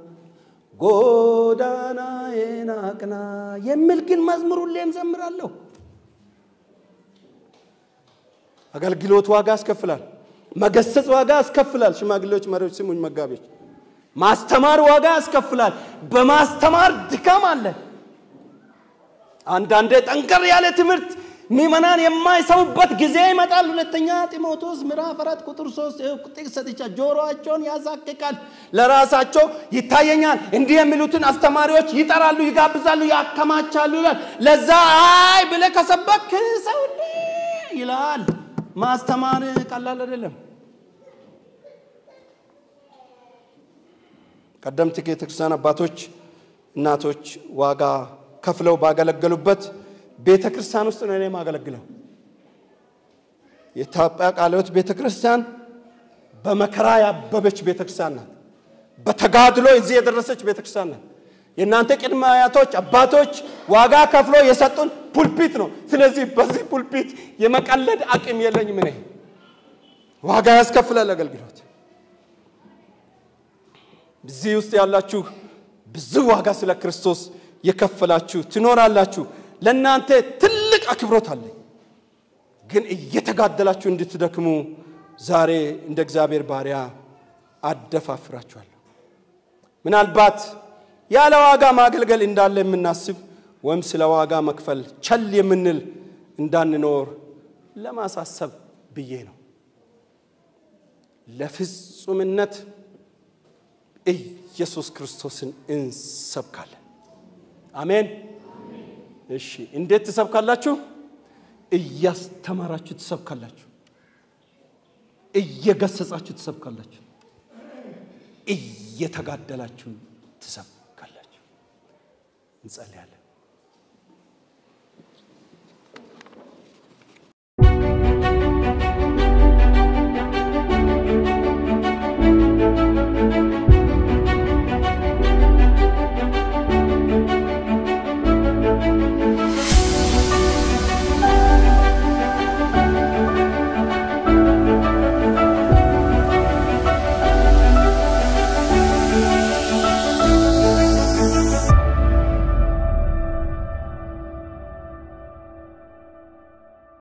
[SPEAKER 1] ጎዳናዬን አቅና የሚል ግን መዝሙር ሁሌም ዘምራለሁ። አገልግሎት ዋጋ ያስከፍላል። መገሰጽ ዋጋ ያስከፍላል። ሽማግሌዎች፣ መሪዎች ስሙኝ፣ መጋቢዎች ማስተማር ዋጋ ያስከፍላል። በማስተማር ድካም አለ። አንዳንዴ ጠንከር ያለ ትምህርት ምዕመናን የማይሰሙበት ጊዜ ይመጣል። ሁለተኛ ጢሞቴዎስ ምዕራፍ አራት ቁጥር ሶስት ጥቅስ ሰጥቻ ጆሮአቸውን ያሳቅቃል፣ ለራሳቸው ይታየኛል። እንዲህ የሚሉትን አስተማሪዎች ይጠራሉ፣ ይጋብዛሉ፣ ያከማቻሉ ይላል። ለዛ አይ ብለህ ከሰበክ ሰው ይላል። ማስተማር ቀላል አይደለም። ቀደምት ቤተክርስቲያን አባቶች እናቶች ዋጋ ከፍለው ባገለገሉበት ቤተ ክርስቲያን ውስጥ ነው እኔ የማገለግለው። የኢትዮጵያ ቃለ ሕይወት ቤተ ክርስቲያን በመከራ ያበበች ቤተ ክርስቲያን ናት። በተጋድሎ እዚህ የደረሰች ቤተ ክርስቲያን ናት። የእናንተ ቅድመ አያቶች አባቶች ዋጋ ከፍሎ የሰጡን ፑልፒት ነው። ስለዚህ በዚህ ፑልፒት የመቀለድ አቅም የለኝም። እኔ ዋጋ ያስከፍላል አገልግሎት። እዚህ ውስጥ ያላችሁ ብዙ ዋጋ ስለ ክርስቶስ የከፈላችሁ ትኖራላችሁ። ለእናንተ ትልቅ አክብሮት አለኝ። ግን እየተጋደላችሁ እንድትደክሙ ዛሬ እንደ እግዚአብሔር ባሪያ አደፋፍራችኋለሁ። ምናልባት ያለ ዋጋ ማገልገል እንዳለ የምናስብ ወይም ስለ ዋጋ መክፈል ቸል የምንል እንዳንኖር ለማሳሰብ ብዬ ነው። ለፍጹምነት ኢየሱስ ክርስቶስን እንሰብካለን። አሜን። እሺ፣ እንዴት ትሰብካላችሁ? እያስተማራችሁ ትሰብካላችሁ። እየገሰጻችሁ ትሰብካላችሁ። እየተጋደላችሁ ትሰብካላችሁ። እንጸልያለን።